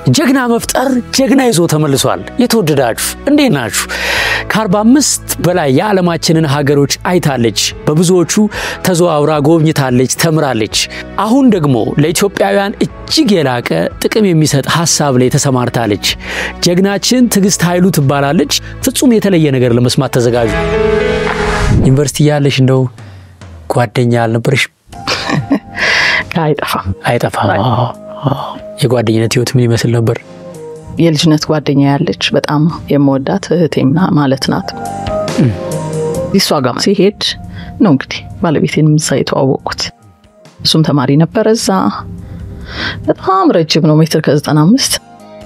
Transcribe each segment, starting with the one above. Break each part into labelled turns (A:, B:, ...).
A: ጀግና መፍጠር ጀግና ይዞ ተመልሷል። የተወደዳችሁ እንዴት ናችሁ? ከ45 በላይ የዓለማችንን ሀገሮች አይታለች። በብዙዎቹ ተዘዋውራ ጎብኝታለች፣ ተምራለች። አሁን ደግሞ ለኢትዮጵያውያን እጅግ የላቀ ጥቅም የሚሰጥ ሀሳብ ላይ ተሰማርታለች። ጀግናችን ትዕግስት ኃይሉ ትባላለች። ፍጹም የተለየ ነገር ለመስማት ተዘጋጁ። ዩኒቨርሲቲ ያለሽ እንደው ጓደኛ አልነበረሽ?
B: አይጠፋም
A: አይጠፋም። የጓደኝነት ህይወት ምን ይመስል ነበር?
B: የልጅነት ጓደኛ ያለች በጣም የምወዳት እህቴምና ማለት ናት። እሷ ጋር ሲሄድ ነው እንግዲህ ባለቤቴን እዛ የተዋወቁት። እሱም ተማሪ ነበረ እዛ። በጣም ረጅም ነው፣ ሜትር ከዘጠና አምስት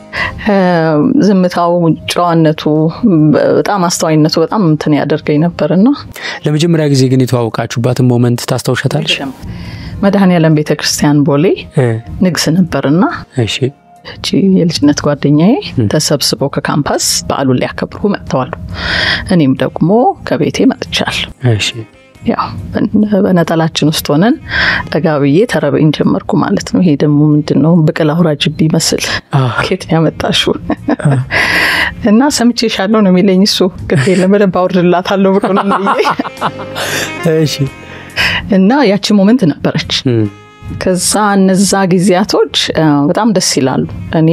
B: ዝምታው፣ ጨዋነቱ፣ በጣም አስተዋይነቱ በጣም እንትን ያደርገኝ ነበርና
A: ለመጀመሪያ ጊዜ ግን የተዋወቃችሁባትን ሞመንት ታስታውሻታለሽ?
B: መድኃኔዓለም ቤተ ክርስቲያን ቦሌ ንግስ ነበርና
A: እሺ
B: እቺ የልጅነት ጓደኛዬ ተሰብስበው ከካምፓስ በዓሉን ሊያከብሩ መጥተዋል። እኔም ደግሞ ከቤቴ መጥቻለሁ።
A: እሺ
B: ያው በነጠላችን ውስጥ ሆነን ጠጋ ብዬ ተረበኝ ጀመርኩ ማለት ነው። ይሄ ደግሞ ምንድን ነው ብቅል አውራጅ ቢመስል ኬት ያመጣሽው እና ሰምቼሻለሁ ነው የሚለኝ እሱ። ግድ የለም በደንብ አውርድላታለሁ ብሎ ነው ብዬ
A: እሺ
B: እና ያቺ ሞመንት ነበረች። ከዛ እነዛ ጊዜያቶች በጣም ደስ ይላሉ። እኔ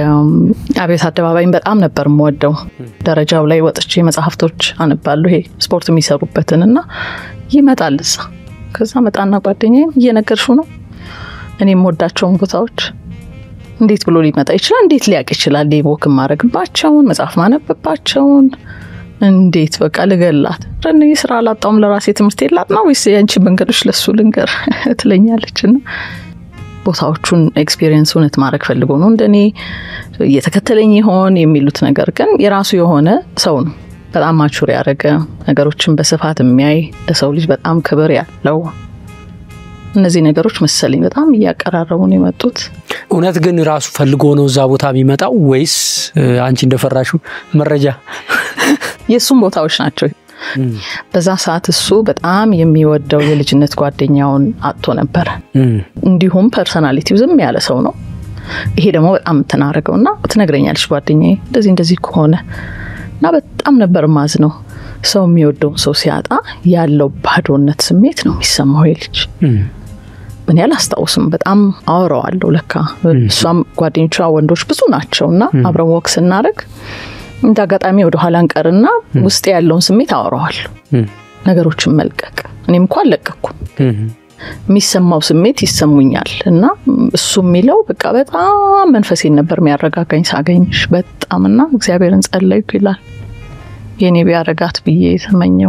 B: አብዮት አደባባይን በጣም ነበር የምወደው። ደረጃው ላይ ወጥቼ መጽሐፍቶች አነባለሁ፣ ይሄ ስፖርት የሚሰሩበትን እና ይመጣል እዛ። ከዛ መጣና ጓደኛዬም እየነገርሽው ነው እኔ የምወዳቸውን ቦታዎች እንዴት ብሎ ሊመጣ ይችላል? እንዴት ሊያውቅ ይችላል? ሌቦክ ማድረግባቸውን መጽሐፍ ማነብባቸውን እንዴት በቃ ልገላት ረን ስራ አላጣውም ለራሴ ትምህርት የላት ነው ወይስ የአንቺ መንገዶች ለሱ ልንገር ትለኛለች። እና ቦታዎቹን ኤክስፔሪየንስ እውነት ማድረግ ፈልጎ ነው እንደኔ እየተከተለኝ ይሆን የሚሉት ነገር ግን የራሱ የሆነ ሰው ነው። በጣም ማቹር ያደረገ ነገሮችን በስፋት የሚያይ ለሰው ልጅ በጣም ክብር ያለው እነዚህ ነገሮች መሰለኝ በጣም እያቀራረቡን የመጡት።
A: እውነት ግን ራሱ ፈልጎ ነው እዛ ቦታ የሚመጣው ወይስ አንቺ እንደፈራሹ መረጃ
B: የእሱም ቦታዎች ናቸው። በዛ ሰዓት እሱ በጣም የሚወደው የልጅነት ጓደኛውን አጥቶ ነበረ። እንዲሁም ፐርሰናሊቲው ዝም ያለ ሰው ነው። ይሄ ደግሞ በጣም የምትናረገው እና ትነግረኛለች ጓደኛዬ እንደዚህ እንደዚህ ከሆነ እና በጣም ነበር ማዝ ነው ሰው የሚወደውን ሰው ሲያጣ ያለው ባዶነት ስሜት ነው የሚሰማው የልጅ ምን ያህል አስታውስም በጣም አወራዋለሁ። ለካ እሷም ጓደኞቿ ወንዶች ብዙ ናቸው እና አብረን ወክ ስናደርግ እንደ አጋጣሚ ወደ ኋላ እንቀርና ውስጥ ያለውን ስሜት አወራዋለሁ። ነገሮችን መልቀቅ እኔም እንኳ አልለቀኩም። የሚሰማው ስሜት ይሰሙኛል እና እሱ የሚለው በቃ በጣም መንፈሴን ነበር የሚያረጋጋኝ ሳገኝሽ በጣም እና እግዚአብሔርን ጸለይኩ ይላል። የእኔ ቢያረጋት ብዬ የተመኘው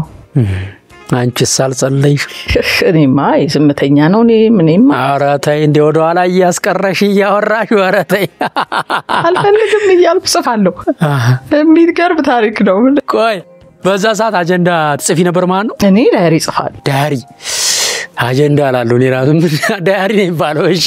A: አንቺስ አልጸለይሽ?
B: እኔማ ዝምተኛ ነው። እኔ ምንም
A: ኧረ ተይ እንደ ወደኋላ እያስቀረሽ እያወራሽ ኧረ ተይ
B: አልፈልግም እያልኩ ጽፋለሁ። የሚገርም ታሪክ ነው።
A: ቆይ በዛ ሰዓት አጀንዳ ትጽፊ ነበር ማለት ነው?
B: እኔ ዳያሪ ጽፋለሁ።
A: ዳያሪ አጀንዳ ላለው እኔ ራሱ ዳያሪ ነው የሚባለው። እሺ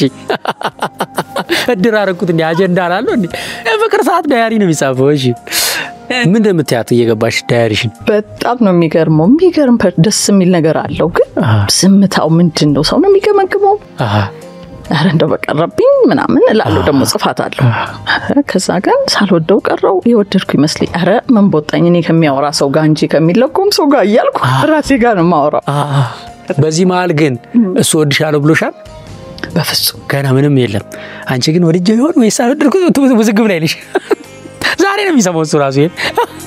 A: እድር አደረኩት እንዲ አጀንዳ ላለው እንዲ ፍቅር ሰዓት ዳያሪ ነው የሚጻፈው። እሺ ምን እንደምትያት እየገባሽ ዳያሪሽን
B: በጣም ነው የሚገርመው። የሚገርም ደስ የሚል ነገር አለው። ግን ዝምታው ምንድን ነው? ሰው ነው የሚገመግመው። ኧረ እንደው በቀረብኝ ምናምን እላለሁ። ደግሞ ጽፋት አለሁ። ከዛ ግን ሳልወደው ቀረው የወደድኩ ይመስለኝ። ኧረ ምን ቦጣኝ እኔ ከሚያወራ ሰው ጋር እንጂ ከሚለቆም ሰው ጋር እያልኩ ራሴ ጋር ነው የማወራው።
A: በዚህ መሀል ግን እሱ ወድሻለሁ ብሎሻል?
B: በፍጹም
A: ገና ምንም የለም። አንቺ ግን ወድጄ ይሆን ወይስ አልወደድኩት? ውዝግብ ላይ ነሽ። ዛሬ ነው የሚሰማው እሱ ራሱ ይሄን።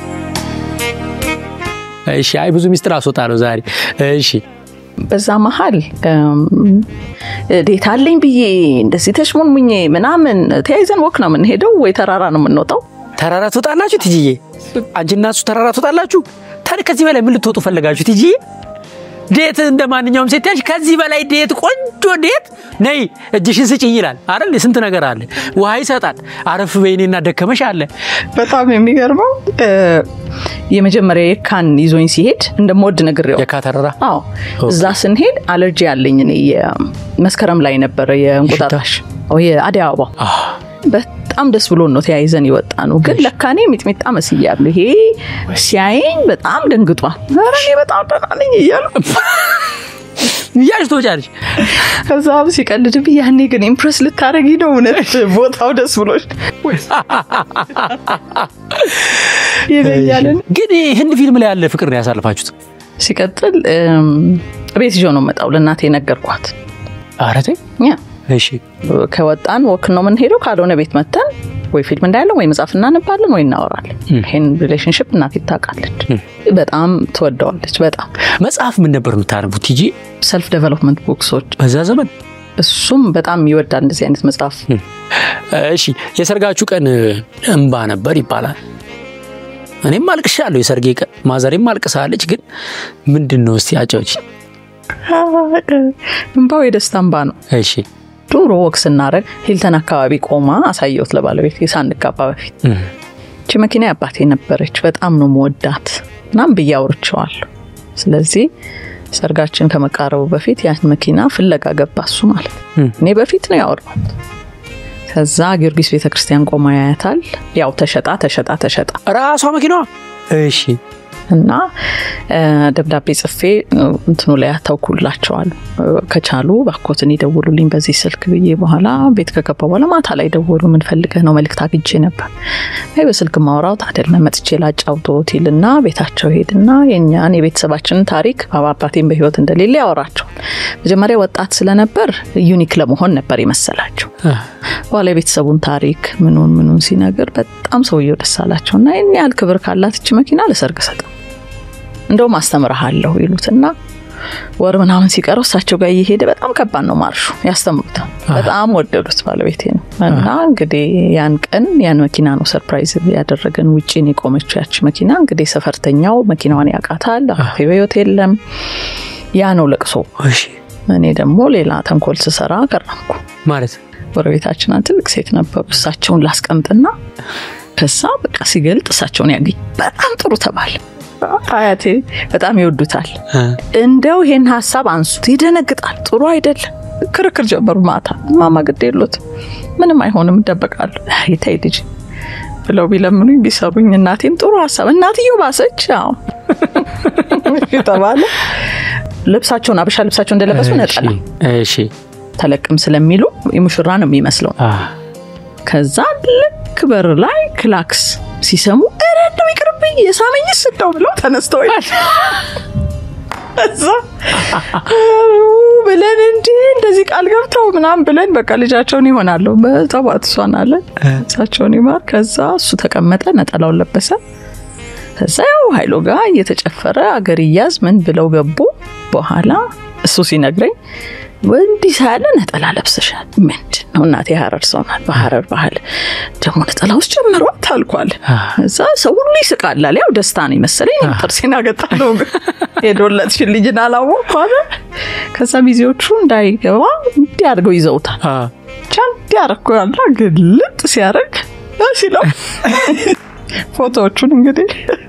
A: እሺ፣ አይ ብዙ ሚስጥር አስወጣለሁ ዛሬ። እሺ፣
B: በዛ መሀል ዴት አለኝ ብዬ እንደዚህ ተሽሞንሙኜ ምናምን ተያይዘን ወክ ነው የምንሄደው ወይ ተራራ ነው የምንወጣው።
A: ተራራ ትወጣላችሁ ትጅዬ? አንቺና እሱ ተራራ ትወጣላችሁ? ታዲያ ከዚህ በላይ ምን ልትወጡ ፈለጋችሁ ትጅዬ? ዴት እንደ ማንኛውም ሴት ያልሽ ከዚህ በላይ ዴት ቆንጆ ዴት ነይ እጅሽን ስጭኝ ይላል አይደል? ስንት ነገር አለ። ውሃ ይሰጣል። አረፍ በይኔና ደከመሽ አለ።
B: በጣም የሚገርመው የመጀመሪያ የካን ይዞኝ ሲሄድ እንደምወድ ነግሬው
A: የካ ተራራ
B: አዎ፣ እዛ ስንሄድ አለርጂ ያለኝ እኔ መስከረም ላይ ነበረ የእንቁጣጣሽ የአደይ አበባ በጣም ደስ ብሎ ነው ተያይዘን የወጣ ነው። ግን ለካ እኔ ሚጥሚጣ መስያለሁ። ይሄ ሲያየኝ በጣም ደንግጧል። ኧረ እኔ በጣም ደህና ነኝ እያሉ
A: እያልሽ ትወጫለሽ።
B: ከዛ ሲቀልድብኝ ያኔ ግን ኢምፕረስ ልታደረጊ ነው እውነት ቦታው ደስ ብሎች ይለኛልን።
A: ግን ህንድ ፊልም ላይ ያለ ፍቅር ነው ያሳልፋችሁት?
B: ሲቀጥል ቤት ይዞ ነው መጣው ለእናቴ ነገርኳት።
A: ኧረ ተይ።
B: ያ
A: እሺ
B: ከወጣን ወክ ነው የምንሄደው፣ ካልሆነ ቤት መተን ወይ ፊልም እንዳያለን ወይ መጽሐፍ እናነባለን ወይ እናወራለን። ይህን ሪሌሽንሽፕ እናቴ ታውቃለች፣ በጣም ትወደዋለች። በጣም
A: መጽሐፍ ምን ነበር የምታነቡት ቲጂ?
B: ሰልፍ ዴቨሎፕመንት ቡክሶች
A: በዛ ዘመን
B: እሱም በጣም ይወዳል እንደዚህ አይነት መጽሐፍ።
A: እሺ የሰርጋችሁ ቀን እንባ ነበር ይባላል። እኔም አልቅሻለሁ የሰርጌ ቀን፣ ማዘሬም አልቅሳለች። ግን ምንድን ነው እስቲ አጫዎች።
B: እንባው የደስታ እንባ ነው።
A: እሺ
B: ድሮ ወቅ ስናደርግ ሂልተን አካባቢ ቆማ አሳየሁት ለባለቤት ሳንጋባ በፊት። እቺ መኪና አባቴ ነበረች፣ በጣም ነው መወዳት እናም ብዬ አውርቼዋለሁ። ስለዚህ ሰርጋችን ከመቃረቡ በፊት ያን መኪና ፍለጋ ገባ እሱ ማለት እኔ በፊት ነው ያወራሁት። ከዛ ጊዮርጊስ ቤተክርስቲያን ቆማ ያያታል። ያው ተሸጣ ተሸጣ ተሸጣ
A: ራሷ መኪናዋ። እሺ
B: እና ደብዳቤ ጽፌ እንትኑ ላይ አታውኩላቸዋል። ከቻሉ ባኮትን ይደውሉልኝ በዚህ ስልክ ብዬ በኋላ ቤት ከገባ በኋላ ማታ ላይ ደወሉ። ምን ፈልገህ ነው? መልእክት አግኝቼ ነበር። አይ በስልክ ማውራት አይደለም መጥቼ ላጫውቶት ይልና ቤታቸው ሄድና የኛን የቤተሰባችንን ታሪክ አባቴን በህይወት እንደሌለ ያወራቸዋል። መጀመሪያ ወጣት ስለነበር ዩኒክ ለመሆን ነበር የመሰላቸው። በኋላ የቤተሰቡን ታሪክ ምኑን ምኑን ሲነግር በጣም ሰውየው ደስ አላቸው እና ይህን ያህል ክብር ካላት እች መኪና ለሰርግ ሰጠ እንደውም አስተምረሃለሁ ይሉትና ወር ምናምን ሲቀረው እሳቸው ጋር እየሄደ በጣም ከባድ ነው ማርሹ፣ ያስተምሩታል። በጣም ወደዱት ባለቤቴ ነው። እና እንግዲህ ያን ቀን ያን መኪና ነው ሰርፕራይዝ ያደረገን። ውጭን የቆመችው ያች መኪና እንግዲህ ሰፈርተኛው መኪናዋን ያውቃታል። አባቴ በሕይወት የለም። ያ ነው ለቅሶ። እኔ ደግሞ ሌላ ተንኮል ስሰራ ቀረምኩ።
A: ማለት
B: ጎረቤታችን ትልቅ ሴት ነበሩ። እሳቸውን ላስቀምጥና ከዛ በቃ ሲገልጥ እሳቸውን ያገኝ በጣም ጥሩ ተባለ። አያቴ በጣም ይወዱታል። እንደው ይሄን ሀሳብ አንሱት፣ ይደነግጣል። ጥሩ አይደለም። ክርክር ጀመሩ። ማታ ማማ ግድ የሎት ምንም አይሆንም እደበቃለሁ። ይታይ ልጅ ብለው ቢለምኑኝ ቢሰሩኝ፣ እናቴም ጥሩ ሀሳብ እናትየው ባሰች። አዎ ተባለ። ልብሳቸውን አበሻ ልብሳቸው እንደለበሱ ነጠላ
A: እሺ
B: ተለቅም ስለሚሉ የሙሽራ ነው የሚመስለው። ከዛ ልክ በር ላይ ክላክስ ሲሰሙ ኧረ እንደው ይቅርብኝ የሳመኝ ስደው ብለው ተነስተው እዛ ብለን እንዲ እንደዚህ ቃል ገብተው ምናምን ብለን በቃ ልጃቸውን ይሆናሉ በጠዋት እሷን አለን እሳቸውን ይማር። ከዛ እሱ ተቀመጠ፣ ነጠላውን ለበሰ። ከዛ ያው ሀይሎ ጋር እየተጨፈረ አገር እያዝ ምን ብለው ገቡ። በኋላ እሱ ሲነግረኝ እንዲህ ሳያለ ነጠላ ለብሰሻል ምንድን ነው እናቴ ሀረር ሰው ናት በሀረር ባህል ደግሞ ነጠላ ውስጥ ጨምሯት አልኳል እዛ ሰው ሁሉ ይስቃል ያው ደስታ ነው መሰለኝ ጥርሴን አገጣለሁ ሄዶለትሽን ልጅን አላወቅኩ አለ ከዛ ሚዜዎቹ እንዳይገባ እንዲህ አድርገው ይዘውታል ብቻ እንዲህ አደረኩ ያለ ግልጥ ሲያደርግ ሲለው ፎቶዎቹን እንግዲህ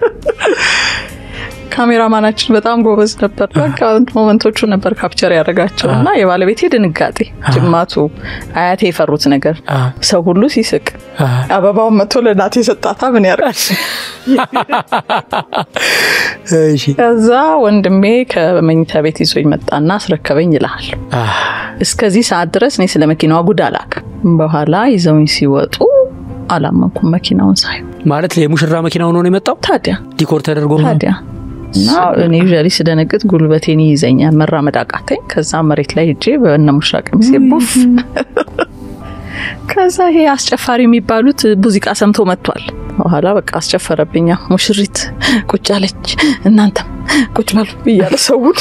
B: ካሜራማናችን በጣም ጎበዝ ነበር። በቃ ሞመንቶቹ ነበር ካፕቸር ያደረጋቸው እና የባለቤቴ ድንጋጤ፣ ጅማቱ፣ አያቴ የፈሩት ነገር፣ ሰው ሁሉ ሲስቅ፣ አበባውን መቶ ለእናቴ የሰጣታ ምን ያደርጋል። ከዛ ወንድሜ ከመኝታ ቤት ይዞኝ መጣና አስረከበኝ ይልሃል። እስከዚህ ሰዓት ድረስ እኔ ስለ መኪናዋ ጉድ አላውቅም። በኋላ ይዘውኝ ሲወጡ አላመንኩም መኪናውን ሳይ
A: ማለት የሙሽራ መኪና ሆኖ ነው የመጣው።
B: ታዲያ
A: ዲኮር ተደርጎ
B: ታዲያ እና እኔ ዩዥያሊ ስደነግጥ ጉልበቴን ይይዘኛል፣ መራመድ አቃተኝ። ከዛ መሬት ላይ እጄ በእነ ሙሽራ ቀሚሴ ቡፍ። ከዛ ይሄ አስጨፋሪ የሚባሉት ሙዚቃ ሰምቶ መጥቷል። በኋላ በቃ አስጨፈረብኛ። ሙሽሪት ቁጭ አለች፣ እናንተም ቁጭ በሉ እያለ ሰውን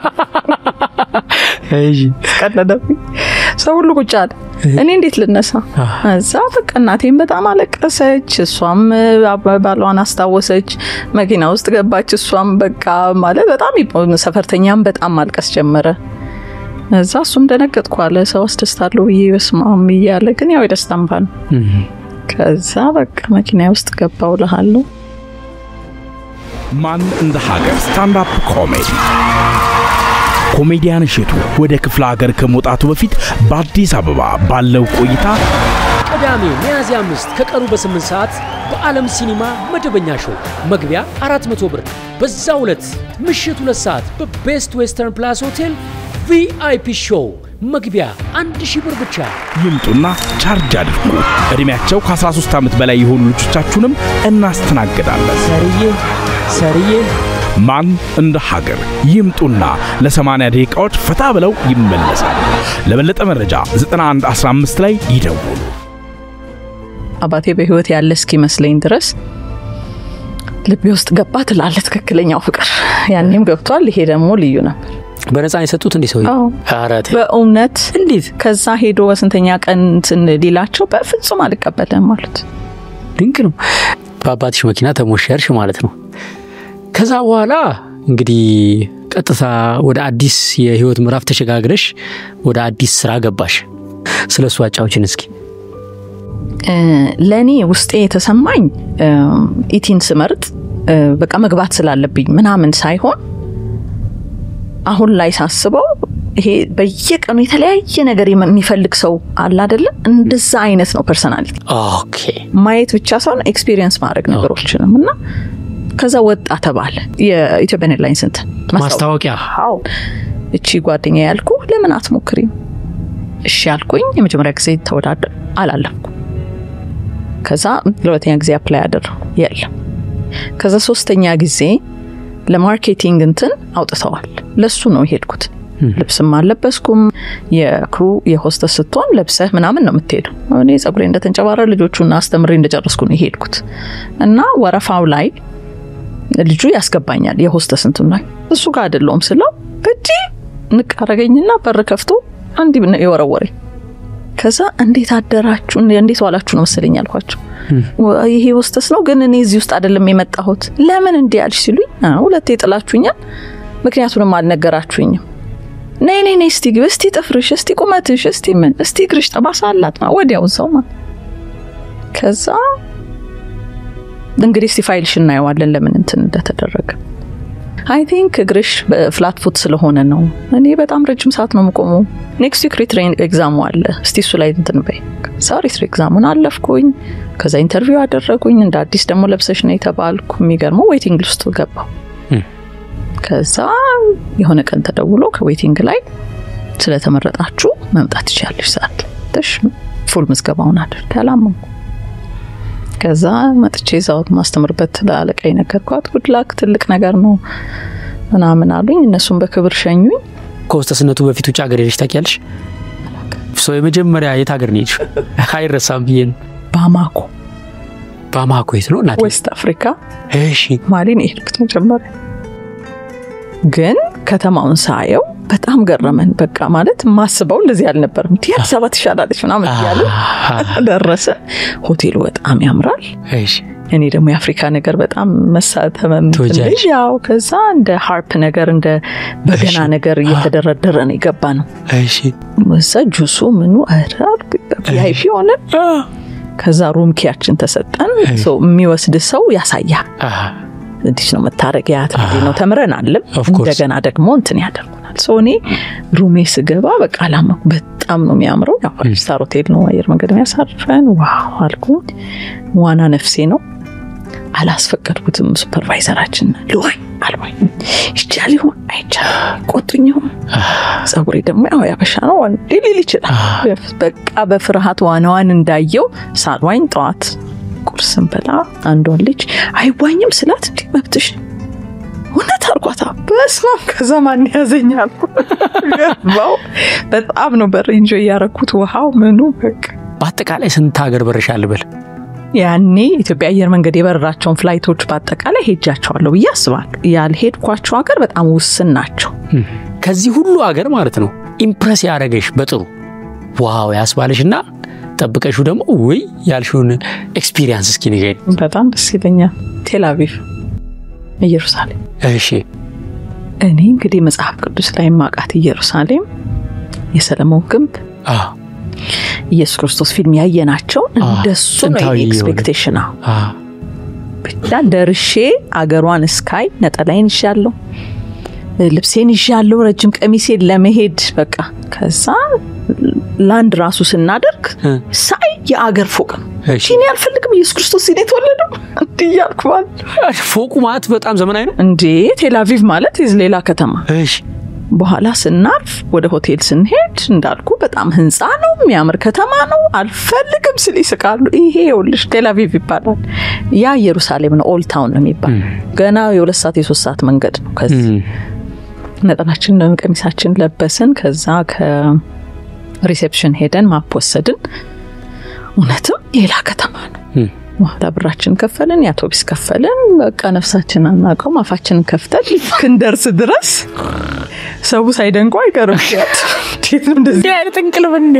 B: ቀለደብኝ። ሰው ሁሉ ቁጭ አለ። እኔ እንዴት ልነሳ? እዛ በቃ እናቴም በጣም አለቀሰች፣ እሷም ባሏን አስታወሰች። መኪና ውስጥ ገባች። እሷም በቃ ማለት በጣም ሰፈርተኛም በጣም ማልቀስ ጀመረ። እዛ እሱም ደነገጥኩ አለ ሰው አስደስታለሁ ብዬ በስማም እያለ ግን ያው የደስታ እንባ ነው። ከዛ በቃ መኪና ውስጥ ገባው እልሃለሁ።
C: ማን እንደ ሀገር ስታንዳፕ ኮሜዲ ኮሜዲያን እሸቱ ወደ ክፍለ ሀገር ከመውጣቱ በፊት በአዲስ አበባ ባለው ቆይታ
A: ቅዳሜ ሚያዝያ አምስት ከቀኑ በስምንት ሰዓት በዓለም ሲኒማ መደበኛ ሾው መግቢያ 400 ብር። በዛው ዕለት ምሽት ሁለት ሰዓት በቤስት ዌስተርን ፕላስ ሆቴል ቪአይፒ ሾው መግቢያ 1000 ብር ብቻ።
C: ይምጡና ቻርጅ አድርጉ። ዕድሜያቸው ከ13 ዓመት በላይ የሆኑ ልጆቻችሁንም እናስተናግዳለን።
A: ሰርዬ ሰርዬ
C: ማን እንደ ሀገር ይምጡና ለ80 ደቂቃዎች ፈታ ብለው ይመለሳሉ። ለበለጠ መረጃ 9115 ላይ ይደውሉ።
B: አባቴ በህይወት ያለ እስኪመስለኝ ድረስ ልቤ ውስጥ ገባ ትላለ ትክክለኛው ፍቅር ያኔም ገብቷል። ይሄ ደግሞ ልዩ ነበር
A: በነፃ የሰጡት እንዲህ ሰው
B: አዎ። በእውነት
A: እንዴት
B: ከዛ ሄዶ በስንተኛ ቀን እንትን ሊላቸው በፍጹም አልቀበልም ማለት
A: ድንቅ ነው። በአባትሽ መኪና ተሞሸርሽ ማለት ነው። ከዛ በኋላ እንግዲህ ቀጥታ ወደ አዲስ የህይወት ምዕራፍ ተሸጋግረሽ ወደ አዲስ ስራ ገባሽ። ስለ እሱ አጫውችን እስኪ።
B: ለእኔ ውስጤ የተሰማኝ ኢቲን ስመርጥ እ፣ በቃ መግባት ስላለብኝ ምናምን ሳይሆን አሁን ላይ ሳስበው ይሄ በየቀኑ የተለያየ ነገር የሚፈልግ ሰው አለ አይደለ? እንደዛ አይነት ነው ፐርሰናሊቲ።
A: ኦኬ
B: ማየት ብቻ ሳይሆን ኤክስፒሪየንስ ማድረግ ነገሮችንም እና ከዛ ወጣ ተባለ የኢትዮጵያን ኤርላይንስ እንትን
A: ማስታወቂያ
B: አዎ እቺ ጓደኛ ያልኩ ለምን አትሞክሪም? እሺ ያልኩኝ የመጀመሪያ ጊዜ ተወዳደር አላለፍኩ። ከዛ ለሁለተኛ ጊዜ አፕላይ አደረኩ የለም። ከዛ ሶስተኛ ጊዜ ለማርኬቲንግ እንትን አውጥተዋል። ለሱ ነው የሄድኩት። ልብስም አልለበስኩም። የክሩ የሆስተስ ስትሆን ለብሰህ ምናምን ነው የምትሄደው። እኔ ጸጉሬ እንደተንጨባረ ልጆቹና አስተምሬ እንደጨረስኩ ነው የሄድኩት እና ወረፋው ላይ ልጁ ያስገባኛል የሆስተስ እንትን ላይ እሱ ጋር አይደለውም ስለው እጂ ንቅ አረገኝና በር ከፍቶ አንዲ የወረወረኝ። ከዛ እንዴት አደራችሁ እንዴት ዋላችሁ ነው መሰለኝ አልኳቸው። ይሄ ሆስተስ ነው ግን እኔ እዚህ ውስጥ አይደለም የመጣሁት። ለምን እንዲህ አልሽ ሲሉኝ ሁለቴ ጥላችሁኛል፣ ምክንያቱንም አልነገራችሁኝም። ነይ ነይ ነይ እስቲ ግቢ፣ እስቲ ጥፍርሽ፣ እስቲ ቁመትሽ፣ እስቲ ምን፣ እስቲ እግርሽ ጠባሳ አላት ማ ወዲያው እዛው ማ ከዛ እንግዲህ እስቲ ፋይልሽ እናየዋለን ለምን እንትን እንደተደረገ አይ ቲንክ እግርሽ ፍላት ፉት ስለሆነ ነው። እኔ በጣም ረጅም ሰዓት ነው የምቆመው። ኔክስት ዊክ ሪትሬን ኤግዛሙ አለ፣ እስቲ እሱ ላይ እንትን በይ። ከዛ ሪትሬ ኤግዛሙን አለፍኩኝ። ከዛ ኢንተርቪው አደረጉኝ። እንደ አዲስ ደግሞ ለብሰሽ ነው የተባልኩ። የሚገርመው ዌይቲንግ ሊስት ገባው። ከዛ የሆነ ቀን ተደውሎ ከዌይቲንግ ላይ ስለተመረጣችሁ መምጣት ትችላለሽ ሰዓት ተሽ ፉል ምዝገባውን አድርግ አላመንኩ። ከዛ መጥቼ እዛው ማስተምርበት ለአለቃ ነገርኳት። ጉድላክ ትልቅ ነገር ነው ምናምን አሉኝ። እነሱም በክብር ሸኙኝ።
A: ከሆስተስነቱ በፊት ውጭ ሀገር ሄደሽ ታውቂያለሽ? ሰው የመጀመሪያ የት ሀገር ነው የሄድሽው? አይረሳም ብዬ ነው።
B: ባማኮ
A: ባማኮ የት ነው እናቴ?
B: ዌስት አፍሪካ
A: እሺ
B: ማሊ ነው የሄድኩት መጀመሪያ። ግን ከተማውን ሳየው በጣም ገረመን። በቃ ማለት ማስበው እንደዚህ አልነበርም። እንዲህ አዲስ አበባ ትሻላለች ምናምን እያለ ደረስን። ሆቴሉ በጣም ያምራል።
A: እሺ
B: እኔ ደግሞ የአፍሪካ ነገር በጣም መሳተመም
A: ትወጃለሽ?
B: ያው ከዛ እንደ ሃርፕ ነገር እንደ በገና ነገር እየተደረደረ ነው የገባ ነው።
A: እሺ
B: እዛ ጁሱ ምኑ ቪአይፒ ሆነ። ከዛ ሩም ኪያችን ተሰጠን። ሰው የሚወስድ ሰው ያሳያል። እንዲህ ነው መታረጊያት እንዲህ ነው ተምረን አለም
A: Of course.
B: እንደገና ደግሞ እንትን ያደርጉናል። ሰው እኔ ሩሜ ስገባ በቃ አላመንኩ። በጣም ነው የሚያምረው። ያው ፋይቭ ስታር ሆቴል ነው አየር መንገድ የሚያሳርፈን። ዋው አልኩኝ። ዋና ነፍሴ ነው። አላስፈቀድኩትም። ሱፐርቫይዘራችን ልዋኝ አልዋኝ ይቻል ይሆን አይቻል ቆጡኝ ይሆን ጸጉሬ ደግሞ ያው ያበሻ ነው ወንድ ሊል ይችላል። በቃ በፍርሃት ዋናዋን እንዳየው ሳልዋኝ ጠዋት ቁርስን በላ አንዷን ልጅ አይዋኝም ስላት እንዲህ መብትሽ እውነት አልኳታ። በስመ አብ ከዛ ማን ያዘኛል ገባው። በጣም ነው በር እንጆ እያረኩት ውሃው ምኑ በቃ
A: በአጠቃላይ ስንት ሀገር በረሻል በል?
B: ያኔ ኢትዮጵያ አየር መንገድ የበረራቸውን ፍላይቶች በአጠቃላይ ሄጃቸዋለሁ ብዬ አስባለሁ። ያልሄድኳቸው ሀገር በጣም ውስን ናቸው።
A: ከዚህ ሁሉ ሀገር ማለት ነው ኢምፕረስ ያደረገሽ በጥሩ ዋው ያስባለሽ እና ጠብቀሹ ደግሞ ውይ ያልሽውን ኤክስፒሪየንስ እስኪ ንገሪኝ።
B: በጣም ደስ ይለኛል። ቴልአቪቭ፣ ኢየሩሳሌም
A: እሺ
B: እኔ እንግዲህ መጽሐፍ ቅዱስ ላይ ማቃት ኢየሩሳሌም የሰለሞን ግንብ
A: አዎ
B: ኢየሱስ ክርስቶስ ፊልም ያየናቸው እንደሱ ነው
A: ጥንታዊ የሆነ።
B: ኤክስፔክቴሽን አዎ
A: አዎ
B: ብቻ ደርሼ አገሯን እስካይ ነጠላይን ይዣለሁ፣ ልብሴን ይዣለሁ፣ ረጅም ቀሚሴን ለመሄድ በቃ ከዛ ላንድ ራሱ ስናደርግ
A: እ።
B: ሳይ የአገር ፎቅ ነው።
A: እሺ።
B: እኔ አልፈልግም ኢየሱስ ክርስቶስ ሲኔ የተወለደው እንዲህ እያልኩ ማለት
A: ፎቁ ማለት በጣም ዘመናዊ ነው።
B: እንዴ ቴልአቪቭ ማለት የዝ ሌላ ከተማ
A: እሺ
B: በኋላ ስናልፍ ወደ ሆቴል ስንሄድ እንዳልኩ በጣም ህንፃ ነው፣ የሚያምር ከተማ ነው። አልፈልግም ስል ይስቃሉ። ይሄ ይኸውልሽ ቴልአቪቭ ይባላል። ያ ኢየሩሳሌም ነው፣ ኦልድ ታውን ነው የሚባል ገና የሁለት ሰዓት የሶስት ሰዓት መንገድ ነው። ከዚህ ነጠላችን ቀሚሳችን ለበስን። ከዛ ከሪሴፕሽን ሄደን ማፕ ወሰድን። እውነትም ሌላ ከተማ ነው። በኋላ ብራችን ከፈልን፣ የአውቶቢስ ከፈልን። በቃ ነፍሳችን አናውቀውም። አፋችንን ከፍተን እስክንደርስ ድረስ ሰው ሳይደንቁ አይቀርም። እንዴት ነው እንደዚህ አይነት እንቅልፍ እንዴ?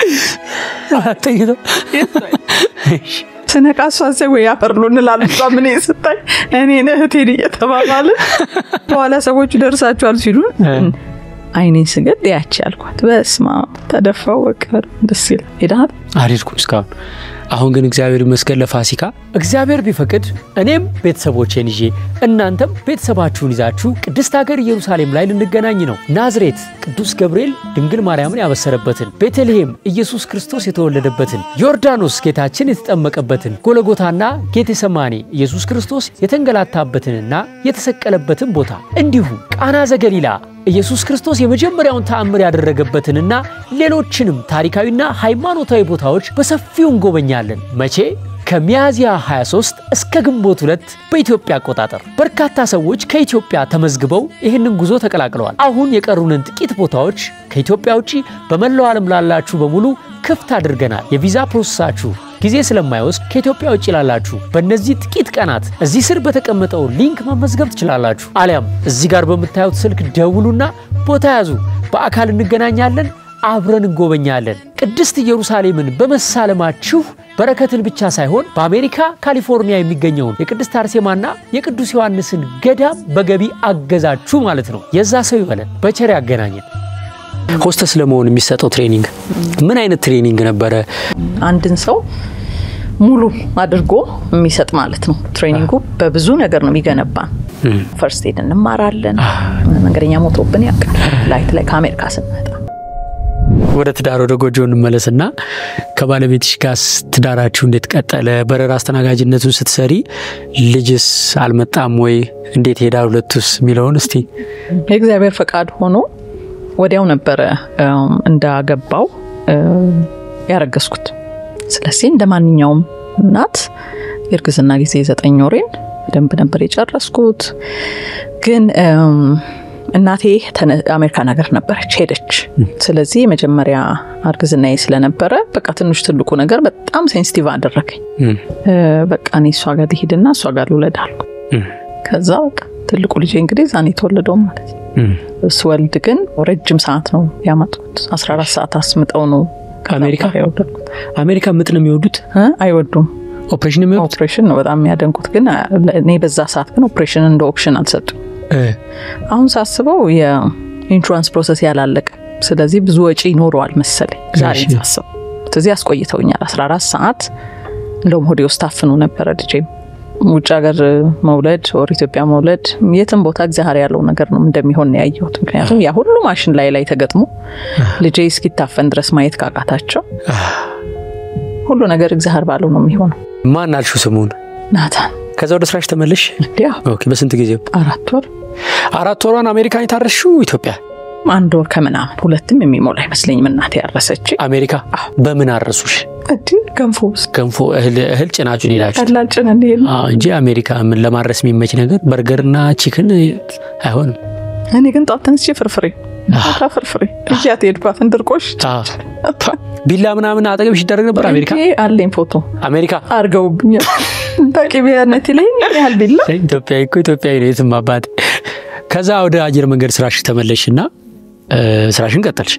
B: ስነቃ እሷ ሰ ወይ ያፈርሉ እንላለን። እሷ ምን ስታይ እኔን እህቴን እየተባባልን በኋላ ሰዎቹ ደርሳችኋል ሲሉን አይኔን ስገድ ያቺ ያልኳት በስማ ተደፋው። በቃ ደስ ይላል። ሄዳል
A: አልሄድኩም እስካሁን። አሁን ግን እግዚአብሔር ይመስገን ለፋሲካ እግዚአብሔር ቢፈቅድ እኔም ቤተሰቦቼን ይዤ እናንተም ቤተሰባችሁን ይዛችሁ ቅድስት ሀገር ኢየሩሳሌም ላይ ልንገናኝ ነው። ናዝሬት ቅዱስ ገብርኤል ድንግል ማርያምን ያበሰረበትን፣ ቤተልሔም ኢየሱስ ክርስቶስ የተወለደበትን፣ ዮርዳኖስ ጌታችን የተጠመቀበትን፣ ጎለጎታና ጌቴሰማኔ ኢየሱስ ክርስቶስ የተንገላታበትንና የተሰቀለበትን ቦታ እንዲሁም ቃና ዘገሊላ ኢየሱስ ክርስቶስ የመጀመሪያውን ተአምር ያደረገበትንና ሌሎችንም ታሪካዊና ሃይማኖታዊ ቦታዎች በሰፊው እንጎበኛለን። መቼ? ከሚያዝያ 23 እስከ ግንቦት ሁለት በኢትዮጵያ አቆጣጠር። በርካታ ሰዎች ከኢትዮጵያ ተመዝግበው ይህንን ጉዞ ተቀላቅለዋል። አሁን የቀሩንን ጥቂት ቦታዎች ከኢትዮጵያ ውጭ በመላው ዓለም ላላችሁ በሙሉ ክፍት አድርገናል። የቪዛ ፕሮሰሳችሁ ጊዜ ስለማይወስድ ከኢትዮጵያ ውጭ ላላችሁ በእነዚህ ጥቂት ቀናት እዚህ ስር በተቀመጠው ሊንክ መመዝገብ ትችላላችሁ። አሊያም እዚህ ጋር በምታዩት ስልክ ደውሉና ቦታ ያዙ። በአካል እንገናኛለን፣ አብረን እንጎበኛለን። ቅድስት ኢየሩሳሌምን በመሳለማችሁ በረከትን ብቻ ሳይሆን በአሜሪካ ካሊፎርኒያ የሚገኘውን የቅድስት አርሴማና የቅዱስ ዮሐንስን ገዳም በገቢ አገዛችሁ ማለት ነው። የዛ ሰው ይበለን፣ በቸር ያገናኘን። ሆስተስ ለመሆን የሚሰጠው ትሬኒንግ ምን አይነት ትሬኒንግ ነበረ?
B: አንድን ሰው ሙሉ አድርጎ የሚሰጥ ማለት ነው። ትሬኒንጉ በብዙ ነገር ነው የሚገነባን። ፈርስት ኤድ እንማራለን። መንገደኛ ሞቶብን ያውቃል። ላይት ላይ ከአሜሪካ ስንመጣ
A: ወደ ትዳር ወደ ጎጆ እንመለስና ከባለቤትሽ ጋር ትዳራችሁ እንዴት ቀጠለ? በረራ አስተናጋጅነቱን ስትሰሪ ልጅስ አልመጣም ወይ? እንዴት ሄዳል ሁለቱስ የሚለውን እስቲ።
B: የእግዚአብሔር ፈቃድ ሆኖ ወዲያው ነበረ እንዳገባው ያረገዝኩት። ስለዚህ እንደ ማንኛውም እናት የእርግዝና ጊዜ ዘጠኝ ወሬን በደንብ ነበር የጨረስኩት። ግን እናቴ አሜሪካን ሀገር ነበረች፣ ሄደች። ስለዚህ የመጀመሪያ እርግዝናዬ ስለነበረ በቃ ትንሽ ትልቁ ነገር በጣም ሴንሲቲቭ አደረገኝ። በቃ እኔ እሷ ጋር ልሂድና እሷ ጋር ልውለድ አልኩ። ከዛ በቃ ትልቁ ልጄ እንግዲህ ዛኔ የተወለደው ማለት ነው። ስወልድ ግን ረጅም ሰዓት ነው ያመጡት። 14 ሰዓት አስምጠው ነው
A: አሜሪካ
B: የወለድኩት።
A: አሜሪካ ምጥ ነው የሚወዱት?
B: አይወዱም።
A: ኦፕሬሽን የሚወዱት?
B: ኦፕሬሽን ነው በጣም የሚያደንቁት። ግን እኔ በዛ ሰዓት ግን ኦፕሬሽን እንደ ኦፕሽን አልሰጡም። አሁን ሳስበው የኢንሹራንስ ፕሮሰስ ያላለቀ፣ ስለዚህ ብዙ ወጪ ይኖረዋል መሰለኝ ዛሬ ሳስበው። ስለዚህ አስቆይተውኛል 14 ሰዓት። እንደውም ሆዴ ውስጥ ታፍኑ ነበረ ልጄም ውጭ ሀገር መውለድ ወር ኢትዮጵያ መውለድ የትም ቦታ እግዚአብሔር ያለው ነገር ነው እንደሚሆን ያየሁት። ምክንያቱም ያ ሁሉ ማሽን ላይ ላይ ተገጥሞ ልጄ እስኪታፈን ድረስ ማየት ካቃታቸው ሁሉ ነገር እግዚአብሔር ባለው ነው የሚሆነው።
A: ማን አልሹ ስሙን?
B: ናታን።
A: ከዛ ወደ ስራሽ ተመለሽ?
B: እንዲያ
A: ኦኬ። በስንት ጊዜ?
B: አራት ወር።
A: አራት ወሯን አሜሪካን የታረሽው ኢትዮጵያ?
B: አንድ ወር ከምናምን ሁለትም የሚሞላ አይመስለኝም እናቴ ያረሰች
A: አሜሪካ። በምን አረሱሽ?
B: እንዲ ገንፎ ውስጥ
A: ገንፎ እህል ጭናችሁን ሄዳችሁ
B: ቀላል ጭነን ሄድ
A: እንጂ አሜሪካ ምን ለማድረስ የሚመች ነገር በርገርና ቺክን አይሆንም።
B: እኔ ግን ጠዋት ተነስቼ ፍርፍሬ ታ ፍርፍሬ እያት ሄድኳትን ድርቆሽ
A: ቢላ ምናምን አጠገብሽ ይደረግ ነበር አሜሪካ
B: አለኝ ፎቶ
A: አሜሪካ
B: አድርገውብኛል። በቅቤያነት ላይ ያህል ቢላ
A: ኢትዮጵያዊ እኮ ኢትዮጵያዊ ነው የትም አባት። ከዛ ወደ አየር መንገድ ስራሽ ተመለሽና ስራሽን ቀጠልሽ።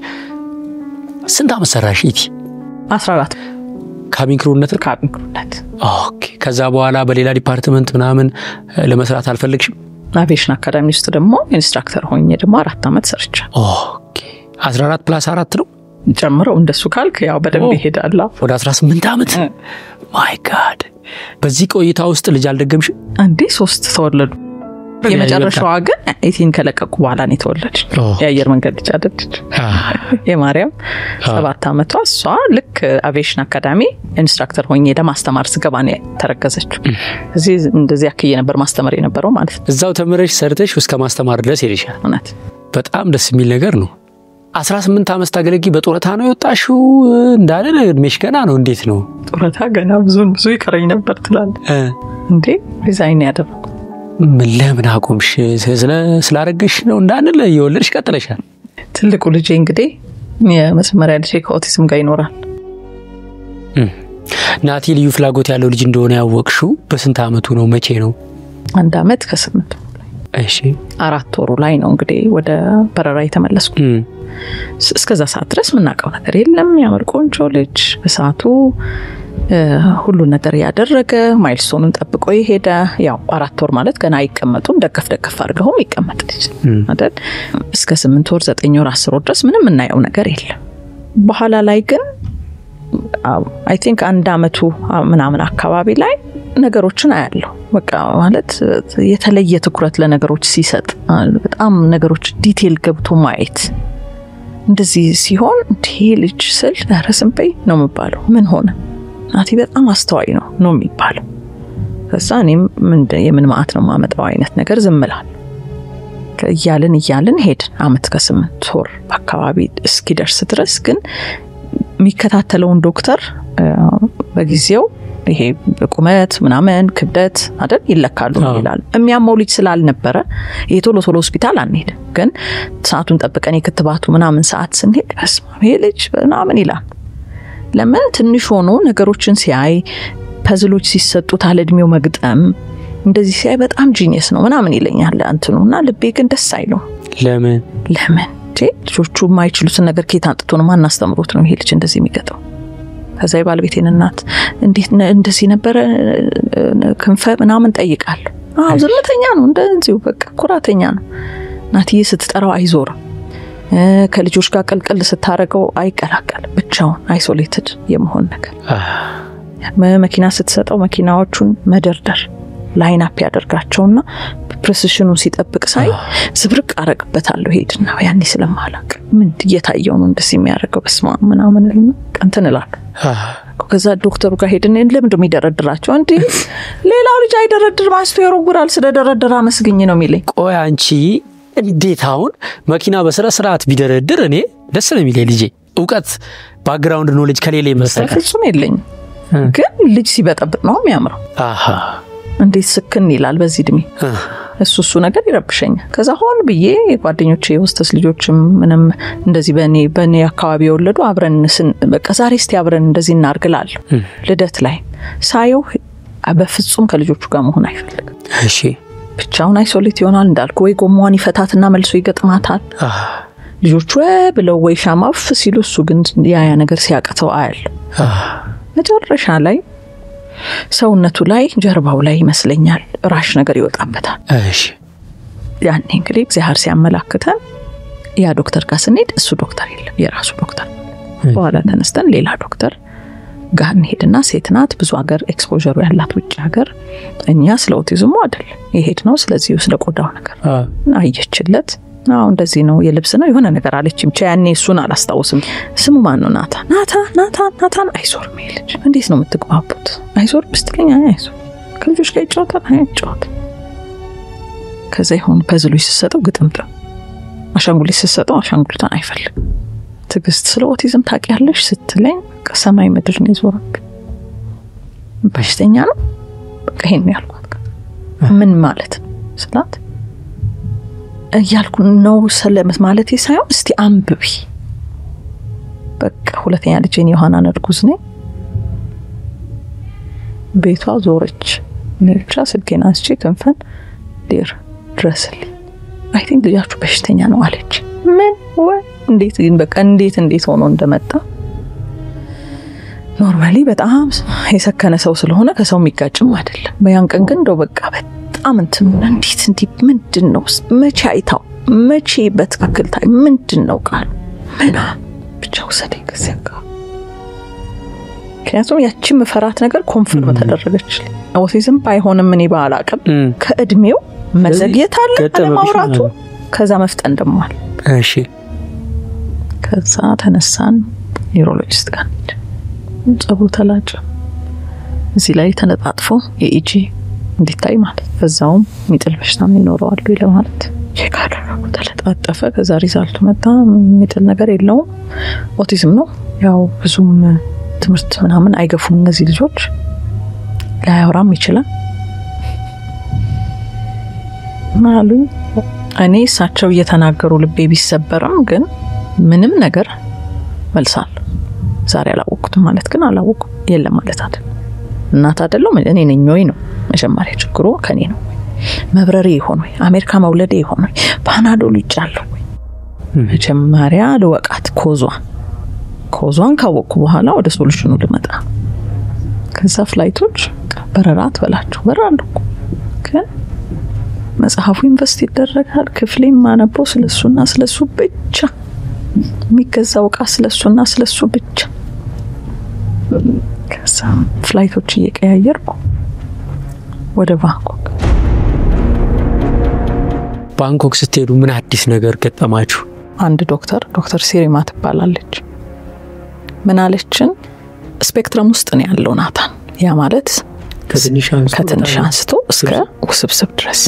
A: ስንት አመት ሰራሽ ኢቲ?
B: 14
A: ካቢን ክሩነት
B: ካቢን ክሩነት።
A: ኦኬ። ከዛ በኋላ በሌላ ዲፓርትመንት ምናምን ለመስራት አልፈለግሽም?
B: አቪዬሽን አካዳሚ ውስጥ ደግሞ ኢንስትራክተር ሆኜ ደግሞ አራት ዓመት ሰርቻ።
A: ኦኬ። 14 ፕላስ አራት ነው
B: ጨምረው እንደሱ ካልክ ያው በደንብ ይሄዳል።
A: ወደ 18 ዓመት ማይ ጋድ። በዚህ ቆይታ ውስጥ ልጅ አልደገምሽም?
B: አንዴ ሶስት ተወለዱ። የመጨረሻዋ ግን ኢቲን ከለቀቁ በኋላ ነው የተወለደች። የአየር መንገድ ልጅ አደለች። የማርያም ሰባት ዓመቷ እሷ ልክ አቪዬሽን አካዳሚ ኢንስትራክተር ሆኜ ለማስተማር ስገባ ነው የተረገዘችው። እዚህ እንደዚህ አክዬ ነበር ማስተማር የነበረው ማለት ነው።
A: እዛው ተምረሽ ሰርተሽ እስከ ማስተማር ድረስ ሄደሻል።
B: እውነት
A: በጣም ደስ የሚል ነገር ነው። 18 ዓመት ታገለጊ በጡረታ ነው የወጣሽው እንዳለ እድሜሽ ገና ነው። እንዴት ነው
B: ጡረታ ገና ብዙ ብዙ ይቀረኝ ነበር ትላለህ እንዴ? ዲዛይን ያደረጉ
A: ምን ለምን አቆምሽ? ስላረገሽ ነው እንዳንል የወለድሽ ቀጥለሻል።
B: ትልቁ ልጄ እንግዲህ የመጀመሪያ ልጄ ከኦቲዝም ጋር ይኖራል።
A: ናቲ ልዩ ፍላጎት ያለው ልጅ እንደሆነ ያወቅሽው በስንት ዓመቱ ነው? መቼ ነው?
B: አንድ ዓመት ከስምንት
A: እሺ
B: አራት ወሩ ላይ ነው እንግዲህ ወደ በረራ የተመለስኩ። እስከዛ ሰዓት ድረስ የምናውቀው ነገር የለም። ያምር ቆንጆ ልጅ በሰዓቱ ሁሉን ነገር ያደረገ ማይልስቶኑን ጠብቆ የሄደ ያው አራት ወር ማለት ገና አይቀመጡም። ደገፍ ደገፍ አድርገውም ይቀመጥ ልጅ አይደል። እስከ ስምንት ወር ዘጠኝ ወር አስር ወር ድረስ ምንም የምናየው ነገር የለም። በኋላ ላይ ግን አይ ቲንክ አንድ አመቱ ምናምን አካባቢ ላይ ነገሮችን አያለሁ። በቃ ማለት የተለየ ትኩረት ለነገሮች ሲሰጥ በጣም ነገሮች ዲቴል ገብቶ ማየት እንደዚህ ሲሆን እንዲህ ልጅ ስል ኧረ ዝም በይ ነው የሚባለው። ምን ሆነ ናቲ በጣም አስተዋይ ነው ነው የሚባለው። ከዛ እኔም የምን ማዕት ነው የማመጣው አይነት ነገር ዝም እላለሁ። እያልን እያልን ሄድን። አመት ከስምንት ወር አካባቢ እስኪደርስ ድረስ ግን የሚከታተለውን ዶክተር በጊዜው ይሄ ቁመት ምናምን ክብደት አይደል ይለካሉ ይላሉ። የሚያመው ልጅ ስላልነበረ የቶሎ ቶሎ ሆስፒታል አንሄድ፣ ግን ሰዓቱን ጠብቀን የክትባቱ ምናምን ሰዓት ስንሄድ በስመ አብ ይሄ ልጅ ምናምን ይላል። ለምን ትንሽ ሆኖ ነገሮችን ሲያይ ፐዝሎች ሲሰጡት አለ እድሜው መግጠም እንደዚህ ሲያይ በጣም ጂኒየስ ነው ምናምን ይለኛል እንትኑ እና ልቤ ግን ደስ አይለው።
A: ለምን
B: ለምን ልጆቹ የማይችሉትን ነገር ኬት አንጥቶ ነው ማናስተምሮት ነው ይሄ ልጅ እንደዚህ የሚገጠው? ከዛ የባለቤቴን እናት እንዴት እንደዚህ ነበረ ክንፈ ምናምን ጠይቃለሁ። አዎ ዝምተኛ ነው እንደዚሁ በቃ ኩራተኛ ነው። እናትዬ ስትጠራው አይዞርም። ከልጆች ጋር ቅልቅል ስታደርገው አይቀላቀል ብቻውን አይሶሌትድ የመሆን ነገር። መኪና ስትሰጠው መኪናዎቹን መደርደር ላይን አፕ ያደርጋቸውና ፕሬሲሽኑን ሲጠብቅ ሳይ ዝብርቅ አረግበታለሁ። ሄድና ያኔ ስለማላቅ ምን እየታየው ነው እንደዚህ የሚያደርገው በስማ ምናምን እንትን እላለሁ። ከዛ ዶክተሩ ጋር ሄድን። ለምንድን የሚደረድራቸው? እንዲህ ሌላው ልጅ አይደረድርም አስቶ ይወረውራል። ስለደረደረ አመስግኝ ነው የሚለኝ።
A: ቆይ አንቺ እንዴት አሁን መኪና በስነ ስርዓት ቢደረድር እኔ ደስ ነው የሚለኝ። ልጄ እውቀት ባክግራውንድ ኖሌጅ ከሌለ ይመስላል
B: ፍጹም የለኝም፣ ግን ልጅ ሲበጠብጥ ነው የሚያምረው። እንዴት ስክን ይላል በዚህ እድሜ። እሱ እሱ ነገር ይረብሸኛል። ከዛ ሆን ብዬ የጓደኞቼ የሆስተስ ልጆችም ምንም እንደዚህ በእኔ በእኔ አካባቢ የወለዱ አብረን በቃ ዛሬ እስቲ አብረን እንደዚህ እናርግላለሁ። ልደት ላይ ሳየው በፍጹም ከልጆቹ ጋር መሆን አይፈልግም።
A: እሺ
B: ብቻውን አይሶሌት ይሆናል እንዳልኩ፣ ወይ ጎማዋን ይፈታትና መልሶ ይገጥማታል። ልጆቹ ብለው ወይ ሻማፍ ሲሉ እሱ ግን ያያ ነገር ሲያቅተው አያለሁ። መጨረሻ ላይ ሰውነቱ ላይ ጀርባው ላይ ይመስለኛል ራሽ ነገር ይወጣበታል።
A: እሺ
B: ያኔ እንግዲህ እግዚአብሔር ሲያመላክተን ያ ዶክተር ጋር ስንሄድ እሱ ዶክተር የለም የራሱ ዶክተር። በኋላ ተነስተን ሌላ ዶክተር ጋር እንሄድና ሴት ናት፣ ብዙ ሀገር ኤክስፖዠሩ ያላት ውጭ ሀገር። እኛ ስለ ኦቲዝሙ አይደለም የሄድ ነው፣ ስለዚህ ስለ ቆዳው ነገር አየችለት። አዎ እንደዚህ ነው የልብስ ነው የሆነ ነገር አለች። ብቻ ያኔ እሱን አላስታውስም። ስሙ ማን ነው? ናታ ናታ ናታ ናታን አይዞርም ይሄ ልጅ። እንዴት ነው የምትግባቡት? አይዞር ብስትለኝ አይዞር ከልጆች ጋር ይጫወታል አይጫወት። ከዛ የሆኑ ፐዝሎች ስሰጠው ግጥምጥም፣ አሻንጉሊት ስሰጠው አሻንጉሊቷን አይፈልግም። ትዕግስት ስለ ኦቲዝም ታውቂያለሽ ስትለኝ ሰማይ ምድር ነው የዞረብኝ። በሽተኛ ነው በቃ ይሄን ያልኳት። ምን ማለት ነው ስላት እያልኩ ነው ሰለመት ማለት ሳይሆን እስቲ አንብቢ። በቃ ሁለተኛ ልጄን ዮሐናን እርጉዝ ነኝ። ቤቷ ዞረች። እኔ ብቻ ስልኬን አንስቼ ክንፈን ዴር ድረስልኝ፣ አይ ቲንክ ልጃችሁ በሽተኛ ነው አለች። ምን ወይ እንዴት ግን በቃ እንዴት እንዴት ሆኖ እንደመጣ ኖርማሊ በጣም የሰከነ ሰው ስለሆነ ከሰው የሚጋጭም አይደለም። በያን ቀን ግን እንደው በቃ በጣም እንትን እንዴት እንዲህ ምንድን ነው መቼ አይታው መቼ በትክክል ታይ ምንድን ነው ቃሉ ምና ብቻ ውሰደኝ ከዚያ ጋር ምክንያቱም ያቺ ምፈራት ነገር ኮንፍርም ተደረገች። ኦቲዝም ባይሆንም እኔ ባላቅም ከእድሜው መዘግየት አለ
A: ገጠመብሽ
B: አለማውራቱ፣
A: ማለት
B: ከዛ መፍጠን ደግሞ አለ።
A: እሺ
B: ከዛ ተነሳን ኒውሮሎጂስት ጋር ሄድ ጸጉሩ ተላጨ። እዚህ ላይ ተነጣጥፎ የኢጂ እንዲታይ ማለት በዛውም የሚጥል በሽታ ይኖረዋሉ ለማለት ቼክ አደረጉ። ተለጣጠፈ። ከዛ ሪዛልቱ መጣ። የሚጥል ነገር የለውም፣ ኦቲዝም ነው። ያው ብዙም ትምህርት ምናምን አይገፉም እነዚህ ልጆች፣ ላያወራም ይችላል አሉኝ። እኔ እሳቸው እየተናገሩ ልቤ ቢሰበርም ግን ምንም ነገር መልሳል። ዛሬ አላወቅኩትም ማለት ግን አላወቅኩም የለም ማለት አይደል። እናት አይደለም እኔ ነኝ ወይ ነው መጀመሪያ ችግሩ ከኔ ነው። መብረሬ ይሆን ወይ አሜሪካ መውለዴ ይሆን ወይ ፓናዶል ይጫለሁ ወይ መጀመሪያ ልወቃት ኮዟን ኮዟን ካወቅኩ በኋላ ወደ ሶሉሽኑ ልመጣ። ከዛ ፍላይቶች በረራ ትበላቸው በረራ አለኩ ግን መጽሐፉ ኢንቨስት ይደረጋል። ክፍሌ የማነበው ስለሱና ስለሱ ብቻ፣ የሚገዛው እቃ ስለሱና ስለሱ ብቻ። ከዛ ፍላይቶች እየቀያየርኩ ወደ ባንኮክ
A: ባንኮክ ስትሄዱ ምን አዲስ ነገር ገጠማችሁ?
B: አንድ ዶክተር ዶክተር ሲሪማ ትባላለች። ምን አለችን? ስፔክትረም ውስጥ ነው ያለው ናታን። ያ ማለት
A: ከትንሽ አንስቶ
B: ከትንሽ
A: በጣም
B: አንስቶ እስከ ውስብስብ ድረስ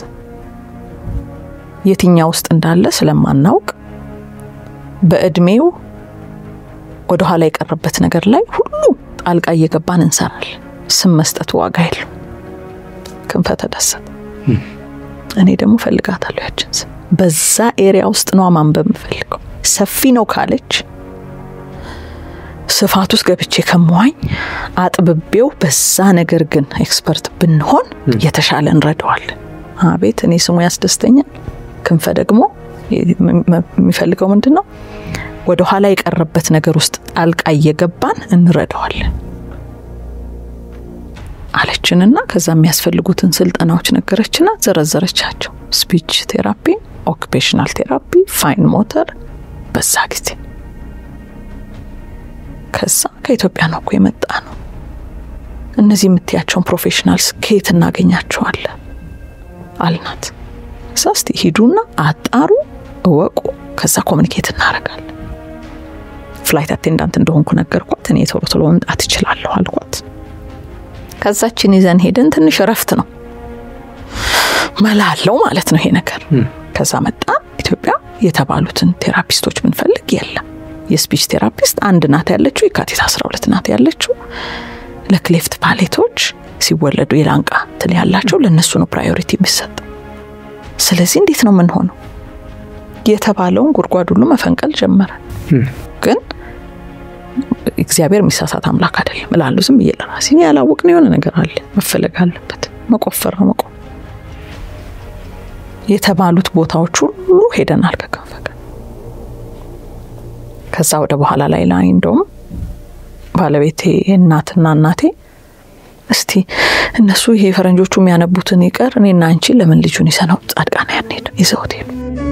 B: የትኛው ውስጥ እንዳለ ስለማናውቅ በእድሜው ወደ ኋላ የቀረበት ነገር ላይ ሁሉ ጣልቃ እየገባን እንሰራለን። ስም መስጠቱ ዋጋ የለው። ክንፈ ተደሰተ። እኔ ደግሞ ፈልጋታለሁ ያችን ስም። በዛ ኤሪያ ውስጥ ነው ማንበብ የምፈልገው። ሰፊ ነው ካለች ስፋት ውስጥ ገብቼ ከመዋኝ አጥብቤው በዛ ነገር ግን ኤክስፐርት ብንሆን የተሻለ እንረዳዋለን። አቤት እኔ ስሙ ያስደስተኛል። ክንፈ ደግሞ የሚፈልገው ምንድን ነው? ወደ ኋላ የቀረበት ነገር ውስጥ ጣልቃ እየገባን እንረዳዋለን አለችንና ከዛ የሚያስፈልጉትን ስልጠናዎች ነገረችና ዘረዘረቻቸው። ስፒች ቴራፒ፣ ኦኩፔሽናል ቴራፒ፣ ፋይን ሞተር በዛ ጊዜ ከዛ ከኢትዮጵያ ነው እኮ የመጣ ነው። እነዚህ የምትያቸውን ፕሮፌሽናልስ ከየት እናገኛቸዋለን አልናት። እዛ እስቲ ሂዱና አጣሩ፣ እወቁ፣ ከዛ ኮሚኒኬት እናደርጋለን። ፍላይት አቴንዳንት እንደሆንኩ ነገርኳት። እኔ ቶሎ ቶሎ መምጣት እችላለሁ አልኳት። ከዛችን ይዘን ሄደን ትንሽ እረፍት ነው መላ አለው ማለት ነው ይሄ ነገር። ከዛ መጣ ኢትዮጵያ የተባሉትን ቴራፒስቶች ብንፈልግ የለም። የስፒች ቴራፒስት አንድ ናት ያለችው፣ የካቲት 12 ናት ያለችው። ለክሌፍት ፓሌቶች ሲወለዱ የላንቃ ትል ያላቸው ለእነሱ ነው ፕራዮሪቲ የሚሰጠው። ስለዚህ እንዴት ነው የምንሆነው? የተባለውን ጉድጓድ ሁሉ መፈንቀል ጀመረ። ግን እግዚአብሔር የሚሳሳት አምላክ አይደለም እላለሁ ዝም ብዬ ለራሴ። እኔ ያላወቅነው የሆነ ነገር አለ፣ መፈለግ አለበት። መቆፈር ነው መቆም። የተባሉት ቦታዎች ሁሉ ሄደናል ከክንፈ ጋር። ከዛ ወደ በኋላ ላይ ላይ እንደውም ባለቤቴ እናትና እናቴ እስቲ እነሱ ይሄ ፈረንጆቹ የሚያነቡትን ይቀር እኔና አንቺ ለምን ልጁን ይዘነው ጻድቃና ያንሄድ ይዘውት ሄዱ።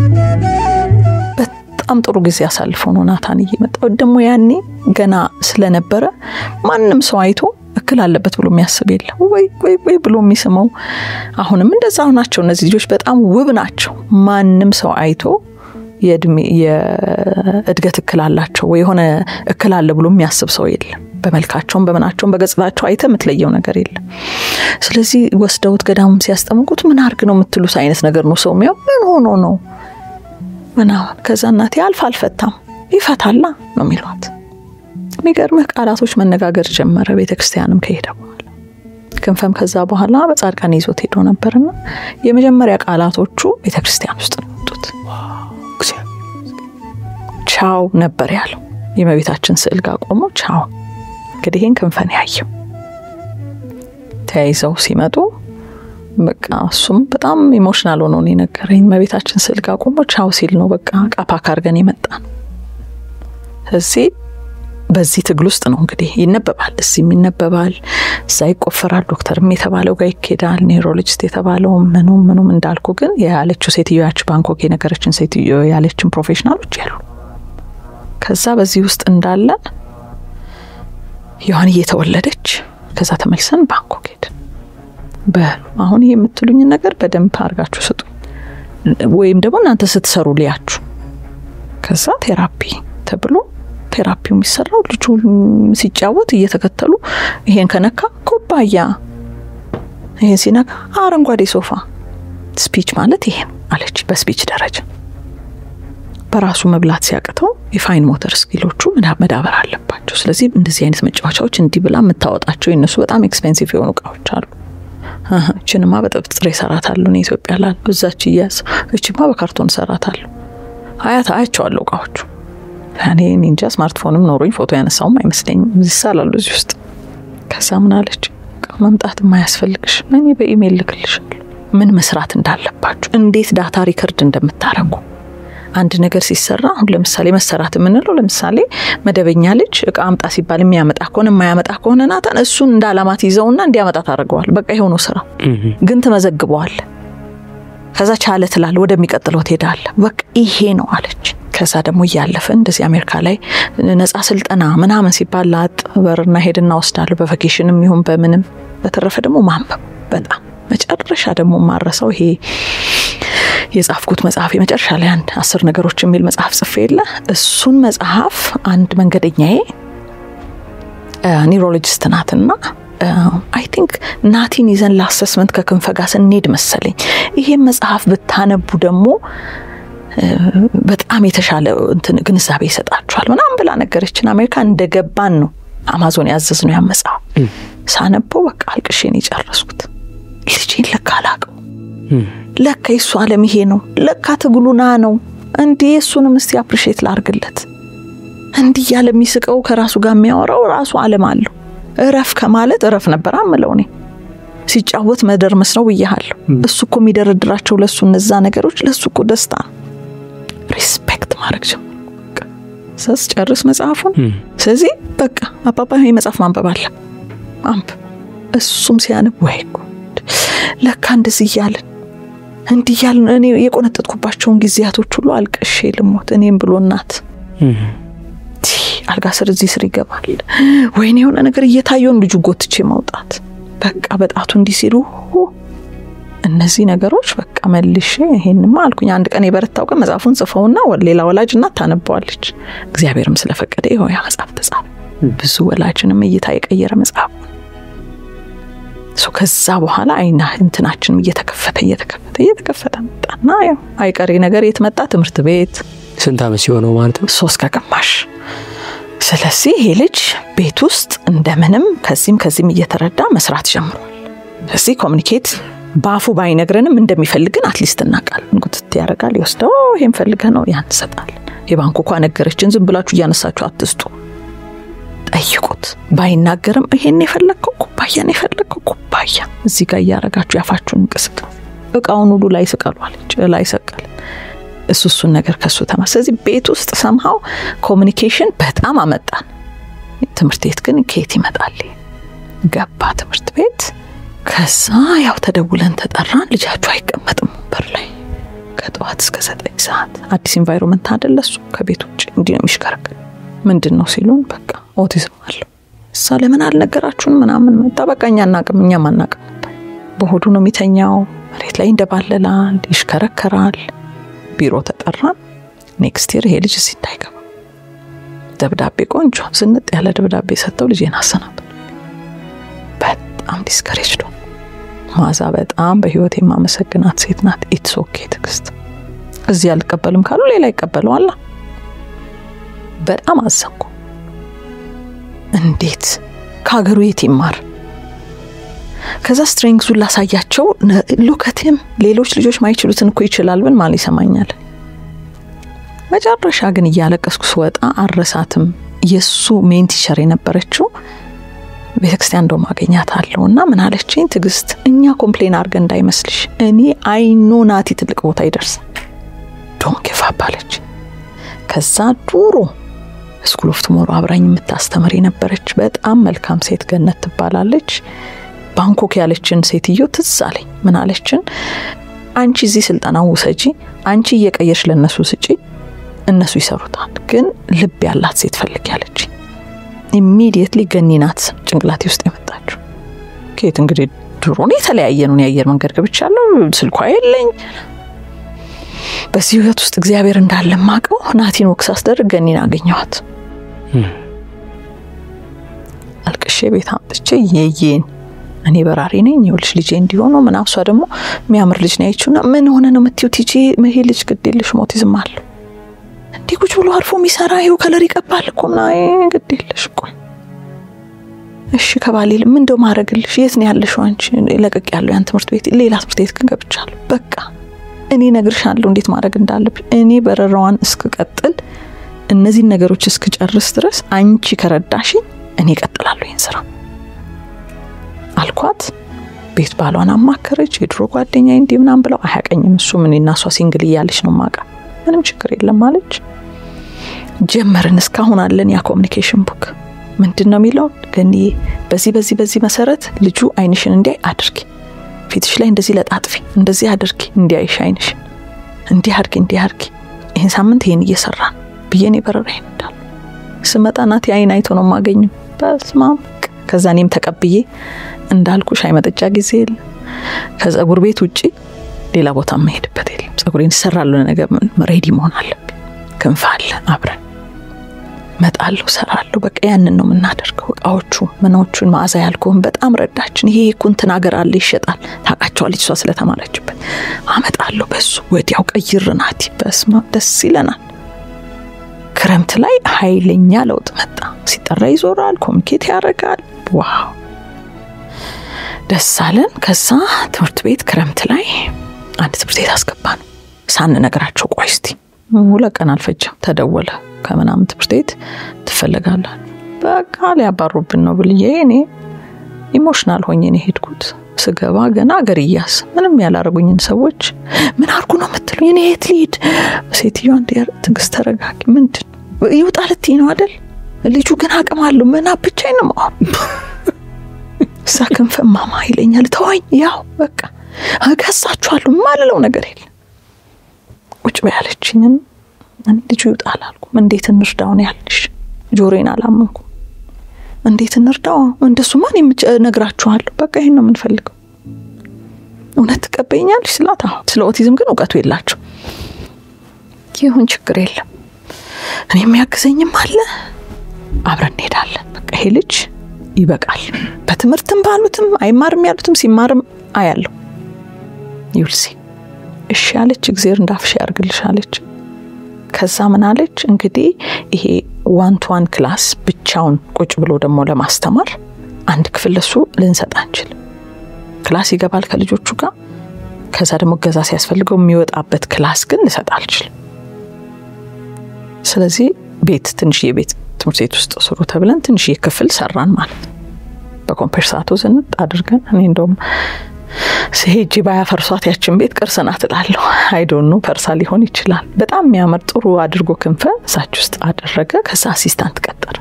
B: በጣም ጥሩ ጊዜ አሳልፈው ነው ናታን እየመጣው ደግሞ ያኔ ገና ስለነበረ ማንም ሰው አይቶ እክል አለበት ብሎ የሚያስብ የለም። ወይ ወይ ወይ ብሎ የሚስመው አሁንም እንደዛ ናቸው። እነዚህ ልጆች በጣም ውብ ናቸው። ማንም ሰው አይቶ የእድሜ የእድገት እክል አላቸው ወይ የሆነ እክል አለ ብሎ የሚያስብ ሰው የለም። በመልካቸውም በምናቸውም በገጽታቸው አይተ የምትለየው ነገር የለም። ስለዚህ ወስደውት ገዳሙም ሲያስጠምቁት ምን አርግ ነው የምትሉት አይነት ነገር ነው ሰው የሚያው ምን ሆኖ ነው ምናምን። ከዛ እናቴ አልፍ አልፈታም ይፈታላ ነው የሚሏት። የሚገርምህ ቃላቶች መነጋገር ጀመረ። ቤተ ክርስቲያንም ከሄደ በኋላ ክንፈም ከዛ በኋላ በጻድቃን ይዞት ሄዶ ነበርና የመጀመሪያ ቃላቶቹ ቤተ ክርስቲያን ውስጥ ነው የወጡት። ቻው ነበር ያለው። የእመቤታችን ስዕል ጋር ቆሞ ቻው። እንግዲህ ይህን ክንፈን ያየው ተያይዘው ሲመጡ በቃ እሱም በጣም ኢሞሽናል ሆኖ ነው የነገረኝ። እመቤታችን ስዕል ጋር ቆሞ ቻው ሲል ነው በቃ ቃፓክ አድርገን የመጣ ነው። እዚህ በዚህ ትግል ውስጥ ነው እንግዲህ ይነበባል፣ እዚህም ይነበባል፣ እዛ ይቆፈራል፣ ዶክተርም የተባለው ጋር ይኬዳል፣ ኔውሮሎጂስት የተባለው ምኑም ምኑም። እንዳልኩ ግን ያለችው ሴትዮ ያች ባንኮክ የነገረችን ሴትዮ ያለችን ፕሮፌሽናሎች ያሉ ከዛ በዚህ ውስጥ እንዳለ ዮሐን እየተወለደች ከዛ ተመልሰን ባንኮክ ሄድን። በሉ አሁን ይሄ የምትሉኝን ነገር በደንብ አድርጋችሁ ስጡ ወይም ደግሞ እናንተ ስትሰሩ ሊያችሁ ከዛ ቴራፒ ተብሎ ቴራፒው የሚሰራው ልጁ ሲጫወት እየተከተሉ ይሄን ከነካ ኩባያ፣ ይሄን ሲነካ አረንጓዴ ሶፋ። ስፒች ማለት ይሄ ነው አለች። በስፒች ደረጃ በራሱ መብላት ሲያቅተው የፋይን ሞተር ስኪሎቹ መዳበር አለባቸው። ስለዚህ እንደዚህ አይነት መጫወቻዎች እንዲህ ብላ የምታወጣቸው የነሱ በጣም ኤክስፔንሲቭ የሆኑ እቃዎች አሉ። እችንማ በጥብጥሬ እሰራታለሁ እኔ ኢትዮጵያ ላሉ እዛች እያዝ እችማ በካርቶን እሰራታለሁ። አያት አያቸዋለሁ እቃዎቹ እኔ እንጃ ስማርትፎንም ኖሮኝ ፎቶ ያነሳውም አይመስለኝም። ይሳላሉ እዚህ ውስጥ። ከዛ ምን አለች መምጣት የማያስፈልግሽ እኔ በኢሜይል ልክልሻለሁ ምን መስራት እንዳለባችሁ፣ እንዴት ዳታ ሪከርድ እንደምታረጉ አንድ ነገር ሲሰራ አሁን ለምሳሌ መሰራት የምንለው ለምሳሌ መደበኛ ልጅ እቃ አምጣ ሲባል የሚያመጣ ከሆነ የማያመጣ ከሆነ ናታን እሱን እንደ አላማት ይዘውና እንዲያመጣ ታደርገዋል። በቃ የሆነው ስራ ግን ትመዘግበዋል። ከዛ ቻለ ትላል፣ ወደሚቀጥለው ትሄዳለ። በቃ ይሄ ነው አለች። ከዛ ደግሞ እያለፈ እንደዚህ አሜሪካ ላይ ነጻ ስልጠና ምናምን ሲባል ላጥ በርና ሄድና ወስዳለሁ በቫኬሽንም ይሁን በምንም። በተረፈ ደግሞ ማንበብ በጣም መጨረሻ ደግሞ ማረሰው ይሄ የጻፍኩት መጽሐፍ የመጨረሻ ላይ አንድ አስር ነገሮች የሚል መጽሐፍ ጽፌ የለ እሱን መጽሐፍ አንድ መንገደኛዬ ኒውሮሎጂስት ናትና አይ ቲንክ ናቲን ይዘን ለአሰስመንት ከክንፈ ጋር ስንሄድ መሰለኝ ይሄን መጽሐፍ ብታነቡ ደግሞ በጣም የተሻለ እንትን ግንዛቤ ይሰጣችኋል ምናምን ብላ ነገረችን። አሜሪካ እንደገባን ነው አማዞን ያዘዝ ነው ያን መጽሐፍ ሳነበው በቃ አልቅሼን የጨረስኩት ልጄን ለካ አላቅም ለካ የሱ ዓለም ይሄ ነው። ለካ ትግሉና ነው እንዲህ የእሱንም እስቲ አፕሪሼት ላርግለት። እንዲህ እያለ የሚስቀው ከራሱ ጋር የሚያወራው ራሱ ዓለም አለው። እረፍ ከማለት እረፍ ነበር አምለው እኔ ሲጫወት መደርመስ ነው ብያሃለሁ። እሱ እኮ የሚደረድራቸው ለእሱ እነዛ ነገሮች ለእሱ እኮ ደስታ ነው። ሪስፔክት ማድረግ ጀመርኩ ሰስ ጨርስ መጽሐፉን። ስለዚህ በቃ አባባ ይሄ መጽሐፍ ማንበብ አለ አንብ እሱም ሲያነብ ወይ ጉድ ለካ እንደዚህ እያልን እንዲህ እያልን እኔ የቆነጠጥኩባቸውን ጊዜያቶች ሁሉ አልቅሼ ልሞት እኔም ብሎ እናት አልጋ ስር እዚህ ስር ይገባል። ወይኔ የሆነ ነገር እየታየውን ልጁ ጎትቼ ማውጣት በቃ በጣቱ እንዲህ ሲሉ እነዚህ ነገሮች በቃ መልሼ ይሄንማ አልኩኝ። አንድ ቀን የበረታው ቀን መጽሐፉን ጽፈውና ሌላ ወላጅ እናት ታነበዋለች። እግዚአብሔርም ስለፈቀደ ይኸው ያ መጽሐፍ ተጻፈ። ብዙ ወላጅንም እይታ የቀየረ መጽሐፍ ከዛ በኋላ አይና እንትናችንም እየተከፈተ እየተከፈተ እየተከፈተ መጣና ያው አይቀሬ ነገር የት መጣ? ትምህርት ቤት።
A: ስንት ዓመት ሲሆነው ማለት ነው?
B: ሶስት ከግማሽ። ስለዚህ ይሄ ልጅ ቤት ውስጥ እንደምንም ከዚህም ከዚህም እየተረዳ መስራት ጀምሯል። ስለዚህ ኮሚኒኬት በአፉ ባይነግረንም እንደሚፈልግን አትሊስት እናውቃለን። ጉትት ያደርጋል፣ ይወስደው ይሄን ፈልገህ ነው ያን እንሰጣለን። የባንኩ እኳ ነገረችን፣ ዝም ብላችሁ እያነሳችሁ አትስጡ፣ ጠይቁት። ባይናገርም ይሄን የፈለግከው ኩባያን የፈለግከው ኩባያ እዚህ ጋር እያረጋችሁ ያፋችሁን እንቅስቃሴ እቃውን ሁሉ ላይ ስቀሉ አለች። ላይ ሰቀል እሱ እሱን ነገር ከሱ ተማ ስለዚህ ቤት ውስጥ ሰምሃው ኮሚኒኬሽን በጣም አመጣን። ትምህርት ቤት ግን ከየት ይመጣል? ገባ ትምህርት ቤት። ከዛ ያው ተደውለን ተጠራን። ልጃችሁ አይቀመጥም ወንበር ላይ ከጠዋት እስከ ዘጠኝ ሰዓት አዲስ ኢንቫይሮመንት አይደለ እሱ ከቤት ውጭ እንዲህ ነው የሚሽከረከር ምንድን ነው ሲሉን በቃ ኦቲዝም አለው እሳ ለምን አልነገራችሁን ምናምን መጣ በቃ እኛ አናቅም እኛም አናቅም ነበር በሆዱ ነው የሚተኛው መሬት ላይ እንደባለላል ይሽከረከራል ቢሮ ተጠራን ኔክስት ይር ይሄ ልጅ እዚህ እንዳይገባ ደብዳቤ ቆንጆ ዝንጥ ያለ ደብዳቤ ሰጥተው ልጄን አሰናበት በጣም ዲስከሬጅ ዶ ማዛ በጣም በህይወት የማመሰግናት ሴት ናት ኢትስ ኦኬ ትዕግስት እዚህ አልቀበልም ካሉ ሌላ ይቀበለዋላ በጣም አዘንኩ እንዴት ከሀገሩ የት ይማር ከዛ ስትሬንግዙን ላሳያቸው ሉከትም ሌሎች ልጆች ማይችሉትን እኮ ይችላል ብን ማን ይሰማኛል መጨረሻ ግን እያለቀስኩ ስወጣ አረሳትም የእሱ ሜን ቲቸር የነበረችው ቤተክርስቲያን እንደውም አገኛታለሁ እና ምን አለችኝ ትዕግስት እኛ ኮምፕሌን አድርገን እንዳይመስልሽ እኔ አይኖ ናቲ ትልቅ ቦታ ይደርሳል ዶን ጌፋፕ አለች ከዛ ዱሮ ስኩል ኦፍ ቱሞሮ አብራኝ የምታስተምር የነበረች በጣም መልካም ሴት ገነት ትባላለች ባንኮክ ያለችን ሴትዮ ትዝ አለኝ ምን አለችን አንቺ እዚህ ስልጠናው ውሰጂ አንቺ እየቀየርሽ ለእነሱ ስጪ እነሱ ይሰሩታል ግን ልብ ያላት ሴት ፈልግ ያለች ኢሚዲየትሊ ገኒ ናት ጭንቅላቴ ውስጥ የመጣችው ከየት እንግዲህ ድሮን የተለያየ ነው የአየር መንገድ ገብቻለሁ ስልኳ የለኝ በዚህ ህይወት ውስጥ እግዚአብሔር እንዳለ ማቀው ናቲን ወቅስ አስደርግ ገኒን አገኘዋት። አልቅሼ ቤት አምጥቼ የየን እኔ በራሪ ነኝ ይኸውልሽ ልጄ እንዲሆኑ ምናምን እሷ ደግሞ የሚያምር ልጅ ነው ያየችውና ምን ሆነ ነው የምትይው ቲጂ ይሄ ልጅ ግድ የለሽ ኦቲዝም አለው እንዲህ ቁጭ ብሎ አርፎ የሚሰራ ይኸው ከለር ይቀባል እኮ ምናምን ግድ የለሽ ቆይ እሺ ከባሌ ምን እንደው ማድረግልሽ የት ነው ያለሽው አንቺ ለቀቅ ያለው ያን ትምህርት ቤት ሌላ ትምህርት ቤት ግን ገብቻለሁ በቃ እኔ እነግርሻለሁ እንዴት ማድረግ እንዳለብሽ እኔ በረራዋን እስክቀጥል እነዚህን ነገሮች እስክጨርስ ድረስ አንቺ ከረዳሽኝ እኔ እቀጥላለሁ ይህን ስራ አልኳት። ቤት ባሏን አማከረች። የድሮ ጓደኛ እንዲህ ምናምን ብለው አያቀኝም እሱ ምን እና እሷ ሲንግል እያለች ነው ማቃ ምንም ችግር የለም አለች። ጀመርን። እስካሁን አለን ያ ኮሚኒኬሽን ቡክ ምንድን ነው የሚለው ገኒ በዚህ በዚህ በዚህ መሰረት ልጁ አይንሽን እንዲያይ አድርጊ፣ ፊትሽ ላይ እንደዚህ ለጣጥፊ፣ እንደዚህ አድርጊ፣ እንዲያይሽ አይንሽን እንዲህ አድርጊ፣ እንዲህ አድርጊ፣ ይህን ሳምንት ይህን እየሰራን ብዬ እኔ በረራ ይሄዳል ስመጣ ናት አይን አይቶ ነው የማገኘው። በስማም ከዛ እኔም ተቀብዬ እንዳልኩ ሻይ መጠጫ ጊዜ የለ ከጸጉር ቤት ውጪ ሌላ ቦታ መሄድበት የለም። ጸጉሬን ይሰራሉ ነገር ሬዲ መሆን አለብኝ። ክንፍ አለ አብረን መጣለሁ፣ ሰራለሁ። በቃ ያንን ነው የምናደርገው። እቃዎቹ ምኖቹን መዓዛ ያልኩህን በጣም ረዳችን። ይሄ ኩንትን ሀገር አለ ይሸጣል፣ ታውቃቸዋለች እሷ ስለተማረችበት። አመጣለሁ በሱ ወዲያው ቀይር ናቲ። በስማ ደስ ይለናል። ክረምት ላይ ኃይለኛ ለውጥ መጣ። ሲጠራ ይዞራል፣ ኮሚኒኬት ያደርጋል። ዋው ደስ አለን። ከዛ ትምህርት ቤት ክረምት ላይ አንድ ትምህርት ቤት አስገባ ነው ሳንነግራቸው፣ ቆይ እስቲ ሁለት ቀን አልፈጀም። ተደወለ ከምናምን ትምህርት ቤት ትፈለጋላል። በቃ ሊያባሩብን ነው ብልዬ እኔ ኢሞሽናል ሆኜ ነው የሄድኩት። ስገባ ገና አገር እያስ ምንም ያላረጉኝን ሰዎች ምን አርጉ ነው የምትሉኝ? እኔ የት ልሂድ? ሴትዮዋ እንዲ ትዕግስት ተረጋጊ። ምንድን ይውጣ ልትይ ነው አደል? ልጁ ግን አቅም አለው ምና ብቻዬን ነው ማሆን እዛ ክንፈ ማማ ይለኛል። ተወኝ፣ ያው በቃ እገሳችኋለሁ ማልለው ነገር የለም። ቁጭ በያለችኝን ልጁ ይውጣ አላልኩም። እንዴት እንርዳው ነው ያልሽ? ጆሮዬን አላመንኩም። እንዴት እንርዳው? እንደሱ ማን ነግራችኋለሁ። በቃ ይሄን ነው የምንፈልገው። እውነት ትቀበይኛለሽ ስላት፣ አሁን ስለ ኦቲዝም ግን እውቀቱ የላቸው። ይሁን ችግር የለም እኔ የሚያግዘኝም አለ፣ አብረን እንሄዳለን። በቃ ይሄ ልጅ ይበቃል። በትምህርትም ባሉትም አይማርም ያሉትም ሲማርም አያለሁ። ይውልሲ እሺ አለች። እግዜር እንዳፍሽ ያርግልሽ አለች። ከዛ ምን አለች እንግዲህ ይሄ ዋን ቱ ዋን ክላስ ብቻውን ቁጭ ብሎ ደግሞ ለማስተማር አንድ ክፍል ለሱ ልንሰጥ አንችልም። ክላስ ይገባል ከልጆቹ ጋር። ከዛ ደግሞ እገዛ ሲያስፈልገው የሚወጣበት ክላስ ግን ልሰጥ አልችልም። ስለዚህ ቤት ትንሽዬ ቤት ትምህርት ቤት ውስጥ ስሩ ተብለን ትንሽዬ ክፍል ሰራን ማለት ነው። በኮምፐርሳቶ ዝንጥ አድርገን እኔ እንደውም ሄጂ ባያፈርሷት ያችን ቤት ቅርስ ናት እላለሁ። አይዶኑ ፈርሳ ሊሆን ይችላል። በጣም የሚያምር ጥሩ አድርጎ ክንፈ እዛች ውስጥ አደረገ። ከዛ አሲስታንት ቀጠረ።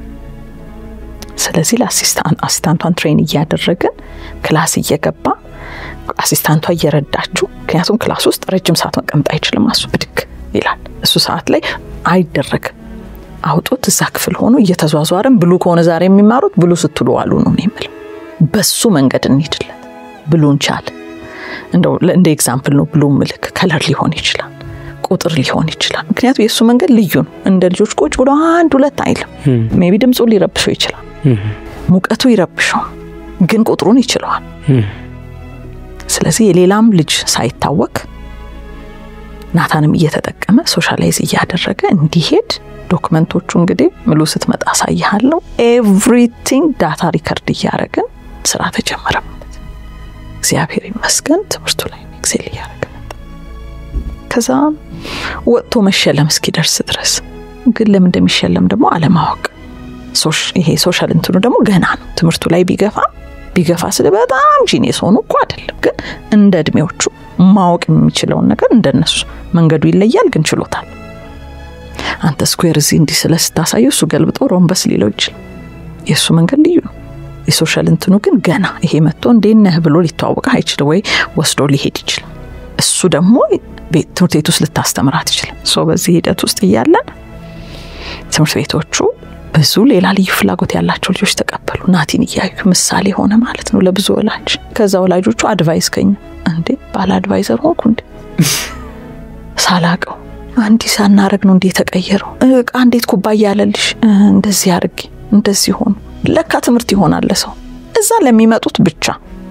B: ስለዚህ ለአሲስታንቷን ትሬን እያደረግን ክላስ እየገባ አሲስታንቷ እየረዳችው፣ ምክንያቱም ክላስ ውስጥ ረጅም ሰዓት መቀመጥ አይችልም። እሱ ብድግ ይላል። እሱ ሰዓት ላይ አይደረግም። አውጦት እዛ ክፍል ሆኖ እየተዟዟረን ብሉ ከሆነ ዛሬ የሚማሩት ብሉ ስትሉ ዋሉ ነው የምለው። በሱ መንገድ እንሂድለን ብሉን ቻል እንደው እንደ ኤግዛምፕል ነው ብሉ ምልክ ከለር ሊሆን ይችላል፣ ቁጥር ሊሆን ይችላል። ምክንያቱም የእሱ መንገድ ልዩ ነው። እንደ ልጆች ቁጭ ብሎ አንድ ሁለት አይልም። ሜቢ ድምፁ ሊረብሸው ይችላል፣ ሙቀቱ ይረብሸው፣ ግን ቁጥሩን ይችለዋል። ስለዚህ የሌላም ልጅ ሳይታወክ ናታንም እየተጠቀመ ሶሻላይዝ እያደረገ እንዲሄድ ዶክመንቶቹ እንግዲህ ምሉ ስትመጣ አሳይሃለሁ። ኤቭሪቲንግ ዳታ ሪከርድ እያደረግን ስራ ተጀመረ። እግዚአብሔር ይመስገን ትምህርቱ ላይ ኤክሴል እያደረገ መጣ። ከዛ ወጥቶ መሸለም እስኪደርስ ድረስ ግን ለምን እንደሚሸለም ደግሞ አለማወቅ። ይሄ ሶሻል እንትኑ ደግሞ ገና ነው። ትምህርቱ ላይ ቢገፋ ቢገፋ ስለ በጣም ጂኔስ ሆኑ እኮ አይደለም፣ ግን እንደ እድሜዎቹ ማወቅ የሚችለውን ነገር እንደነሱ መንገዱ ይለያል፣ ግን ችሎታል። አንተ ስኩዌር እዚህ እንዲህ ስለ ስታሳየው እሱ ገልብጦ ሮምበስ ሊለው ይችላል። የእሱ መንገድ ልዩ ነው። የሶሻል እንትኑ ግን ገና ይሄ መጥቶ እንዴት ነህ ብሎ ሊተዋወቀ አይችልም፣ ወይ ወስዶ ሊሄድ ይችላል። እሱ ደግሞ ትምህርት ቤት ውስጥ ልታስተምራት ይችላል። ሶ በዚህ ሂደት ውስጥ እያለን ትምህርት ቤቶቹ ብዙ ሌላ ልዩ ፍላጎት ያላቸው ልጆች ተቀበሉ። ናቲን እያዩ ምሳሌ ሆነ ማለት ነው ለብዙ ወላጅ። ከዛ ወላጆቹ አድቫይስ ከኝ እንዴ ባለ አድቫይዘር ሆንኩ እንዴ ሳላቀው አንዲ ሳናረግ ነው እንዴ የተቀየረው እቃ እንዴት ኩባያ ያለልሽ እንደዚህ አድርጌ እንደዚህ ሆኑ። ለካ ትምህርት ይሆናል ለሰው እዛ ለሚመጡት ብቻ።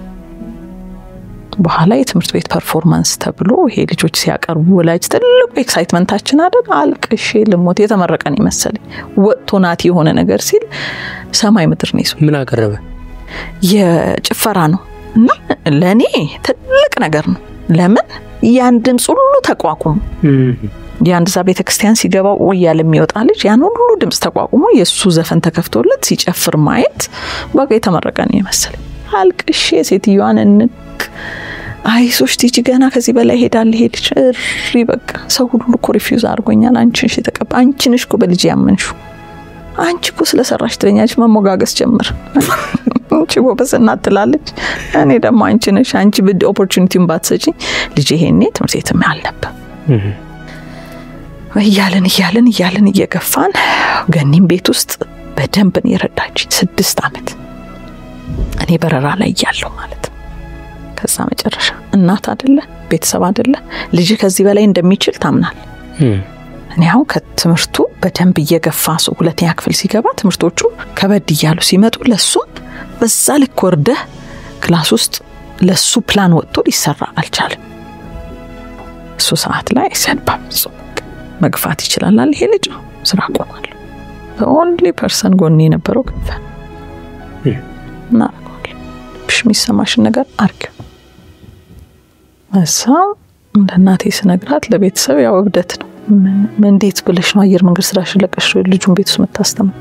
B: በኋላ የትምህርት ቤት ፐርፎርማንስ ተብሎ ይሄ ልጆች ሲያቀርቡ ወላጅ ትልቁ ኤክሳይትመንታችን አደግ አልቅሼ ልሞት የተመረቀን ይመሰለኝ ወጥቶ ናቲ የሆነ ነገር ሲል ሰማይ ምድር ነው ይዞ
A: ምን አቀረበ?
B: የጭፈራ ነው እና ለእኔ ትልቅ ነገር ነው። ለምን ያን ድምፅ ሁሉ ተቋቁሞ የአንድ ዛ ቤተ ክርስቲያን ሲገባ እያለ የሚወጣ ልጅ ያን ሁሉ ድምፅ ተቋቁሞ የእሱ ዘፈን ተከፍቶለት ሲጨፍር ማየት በቃ የተመረቀ ነው የመሰለኝ። አልቅሼ ሴትዮዋን እንቅ አይዞሽ ቲጂ ገና ከዚህ በላይ ሄዳል ይሄ ልጅ እሪ በቃ ሰው ሁሉ እኮ ሪፊውዝ አድርጎኛል። አንቺ ነሽ የተቀባ አንቺ ነሽ እኮ በልጅ ያመንሹ አንቺ እኮ ስለሰራሽ ትለኛለች። መሞጋገስ ጀምር አንቺ ጎበዝ እናት ትላለች። እኔ ደግሞ አንቺ ነሽ አንቺ ብድ ኦፖርቹኒቲውን ባትሰጪኝ ልጅ ይሄኔ ትምህርት ቤትም አልነበር እያልን እያልን እያልን እየገፋን ገኒም ቤት ውስጥ በደንብ ነው የረዳችኝ። ስድስት ዓመት እኔ በረራ ላይ እያለሁ ማለት ነው። ከዛ መጨረሻ እናት አደለ ቤተሰብ አደለ ልጅ ከዚህ በላይ እንደሚችል ታምናል። እኔ አሁን ከትምህርቱ በደንብ እየገፋ ሰው ሁለተኛ ክፍል ሲገባ ትምህርቶቹ ከበድ እያሉ ሲመጡ ለሱም በዛ ልክ ወርደህ ክላስ ውስጥ ለሱ ፕላን ወጥቶ ሊሰራ አልቻለም። እሱ ሰዓት ላይ ሰንባ መግፋት ይችላል ይሄ ልጅ ስራ ቆማለሁ። ኦንሊ ፐርሰን ጎን የነበረው ክንፈ እናደርገዋለን። ብሽ የሚሰማሽን ነገር አርጊው። እሳ እንደ እናቴ ስነግራት ለቤተሰብ ያው እብደት ነው። እንዴት ብለሽ ነው አየር መንገድ ስራሽን ለቀሽ ልጁን ቤት ውስጥ የምታስተምር?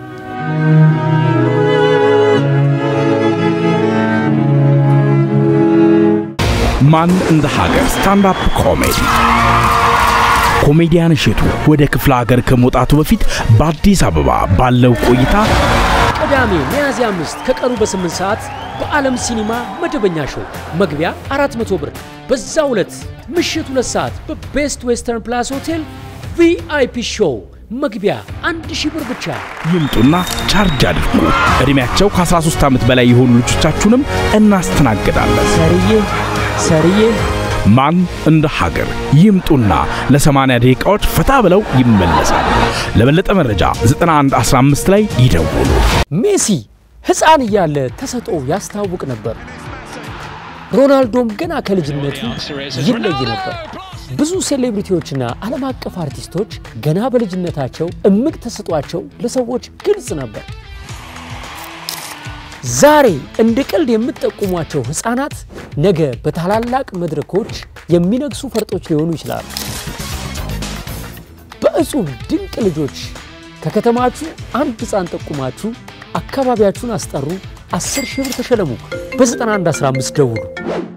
C: ማን እንደ ሀገር ስታንዳፕ ኮሜዲ ኮሜዲያን እሸቱ ወደ ክፍለ ሀገር ከመውጣቱ በፊት በአዲስ አበባ ባለው ቆይታ
A: ቅዳሜ ሚያዝያ አምስት ከቀኑ በስምንት ሰዓት በዓለም ሲኒማ መደበኛ ሾው መግቢያ 400 ብር። በዛው ዕለት ምሽት ሁለት ሰዓት በቤስት ዌስተርን ፕላስ ሆቴል ቪአይፒ ሾው መግቢያ አንድ ሺህ ብር ብቻ።
C: ይምጡና ቻርጅ አድርጉ። ዕድሜያቸው ከ13 ዓመት በላይ የሆኑ ልጆቻችሁንም እናስተናግዳለን።
A: ሰርዬ ሰርዬ
C: ማን እንደ ሀገር ይምጡና ለ80 ደቂቃዎች ፈታ ብለው ይመለሳሉ። ለበለጠ መረጃ 9115 ላይ ይደውሉ።
A: ሜሲ ሕፃን እያለ ተሰጥኦ ያስታውቅ ነበር። ሮናልዶም ገና ከልጅነቱ ይለይ ነበር። ብዙ ሴሌብሪቲዎችና ዓለም አቀፍ አርቲስቶች ገና በልጅነታቸው እምቅ ተሰጧቸው ለሰዎች ግልጽ ነበር። ዛሬ እንደ ቀልድ የምትጠቁሟቸው ሕፃናት ነገ በታላላቅ መድረኮች የሚነግሱ ፈርጦች ሊሆኑ ይችላሉ። በእጹብ ድንቅ ልጆች ከከተማችሁ አንድ ሕፃን ጠቁማችሁ አካባቢያችሁን አስጠሩ። 10 ሺህ ብር ተሸለሙ። በ9115 ደውሉ።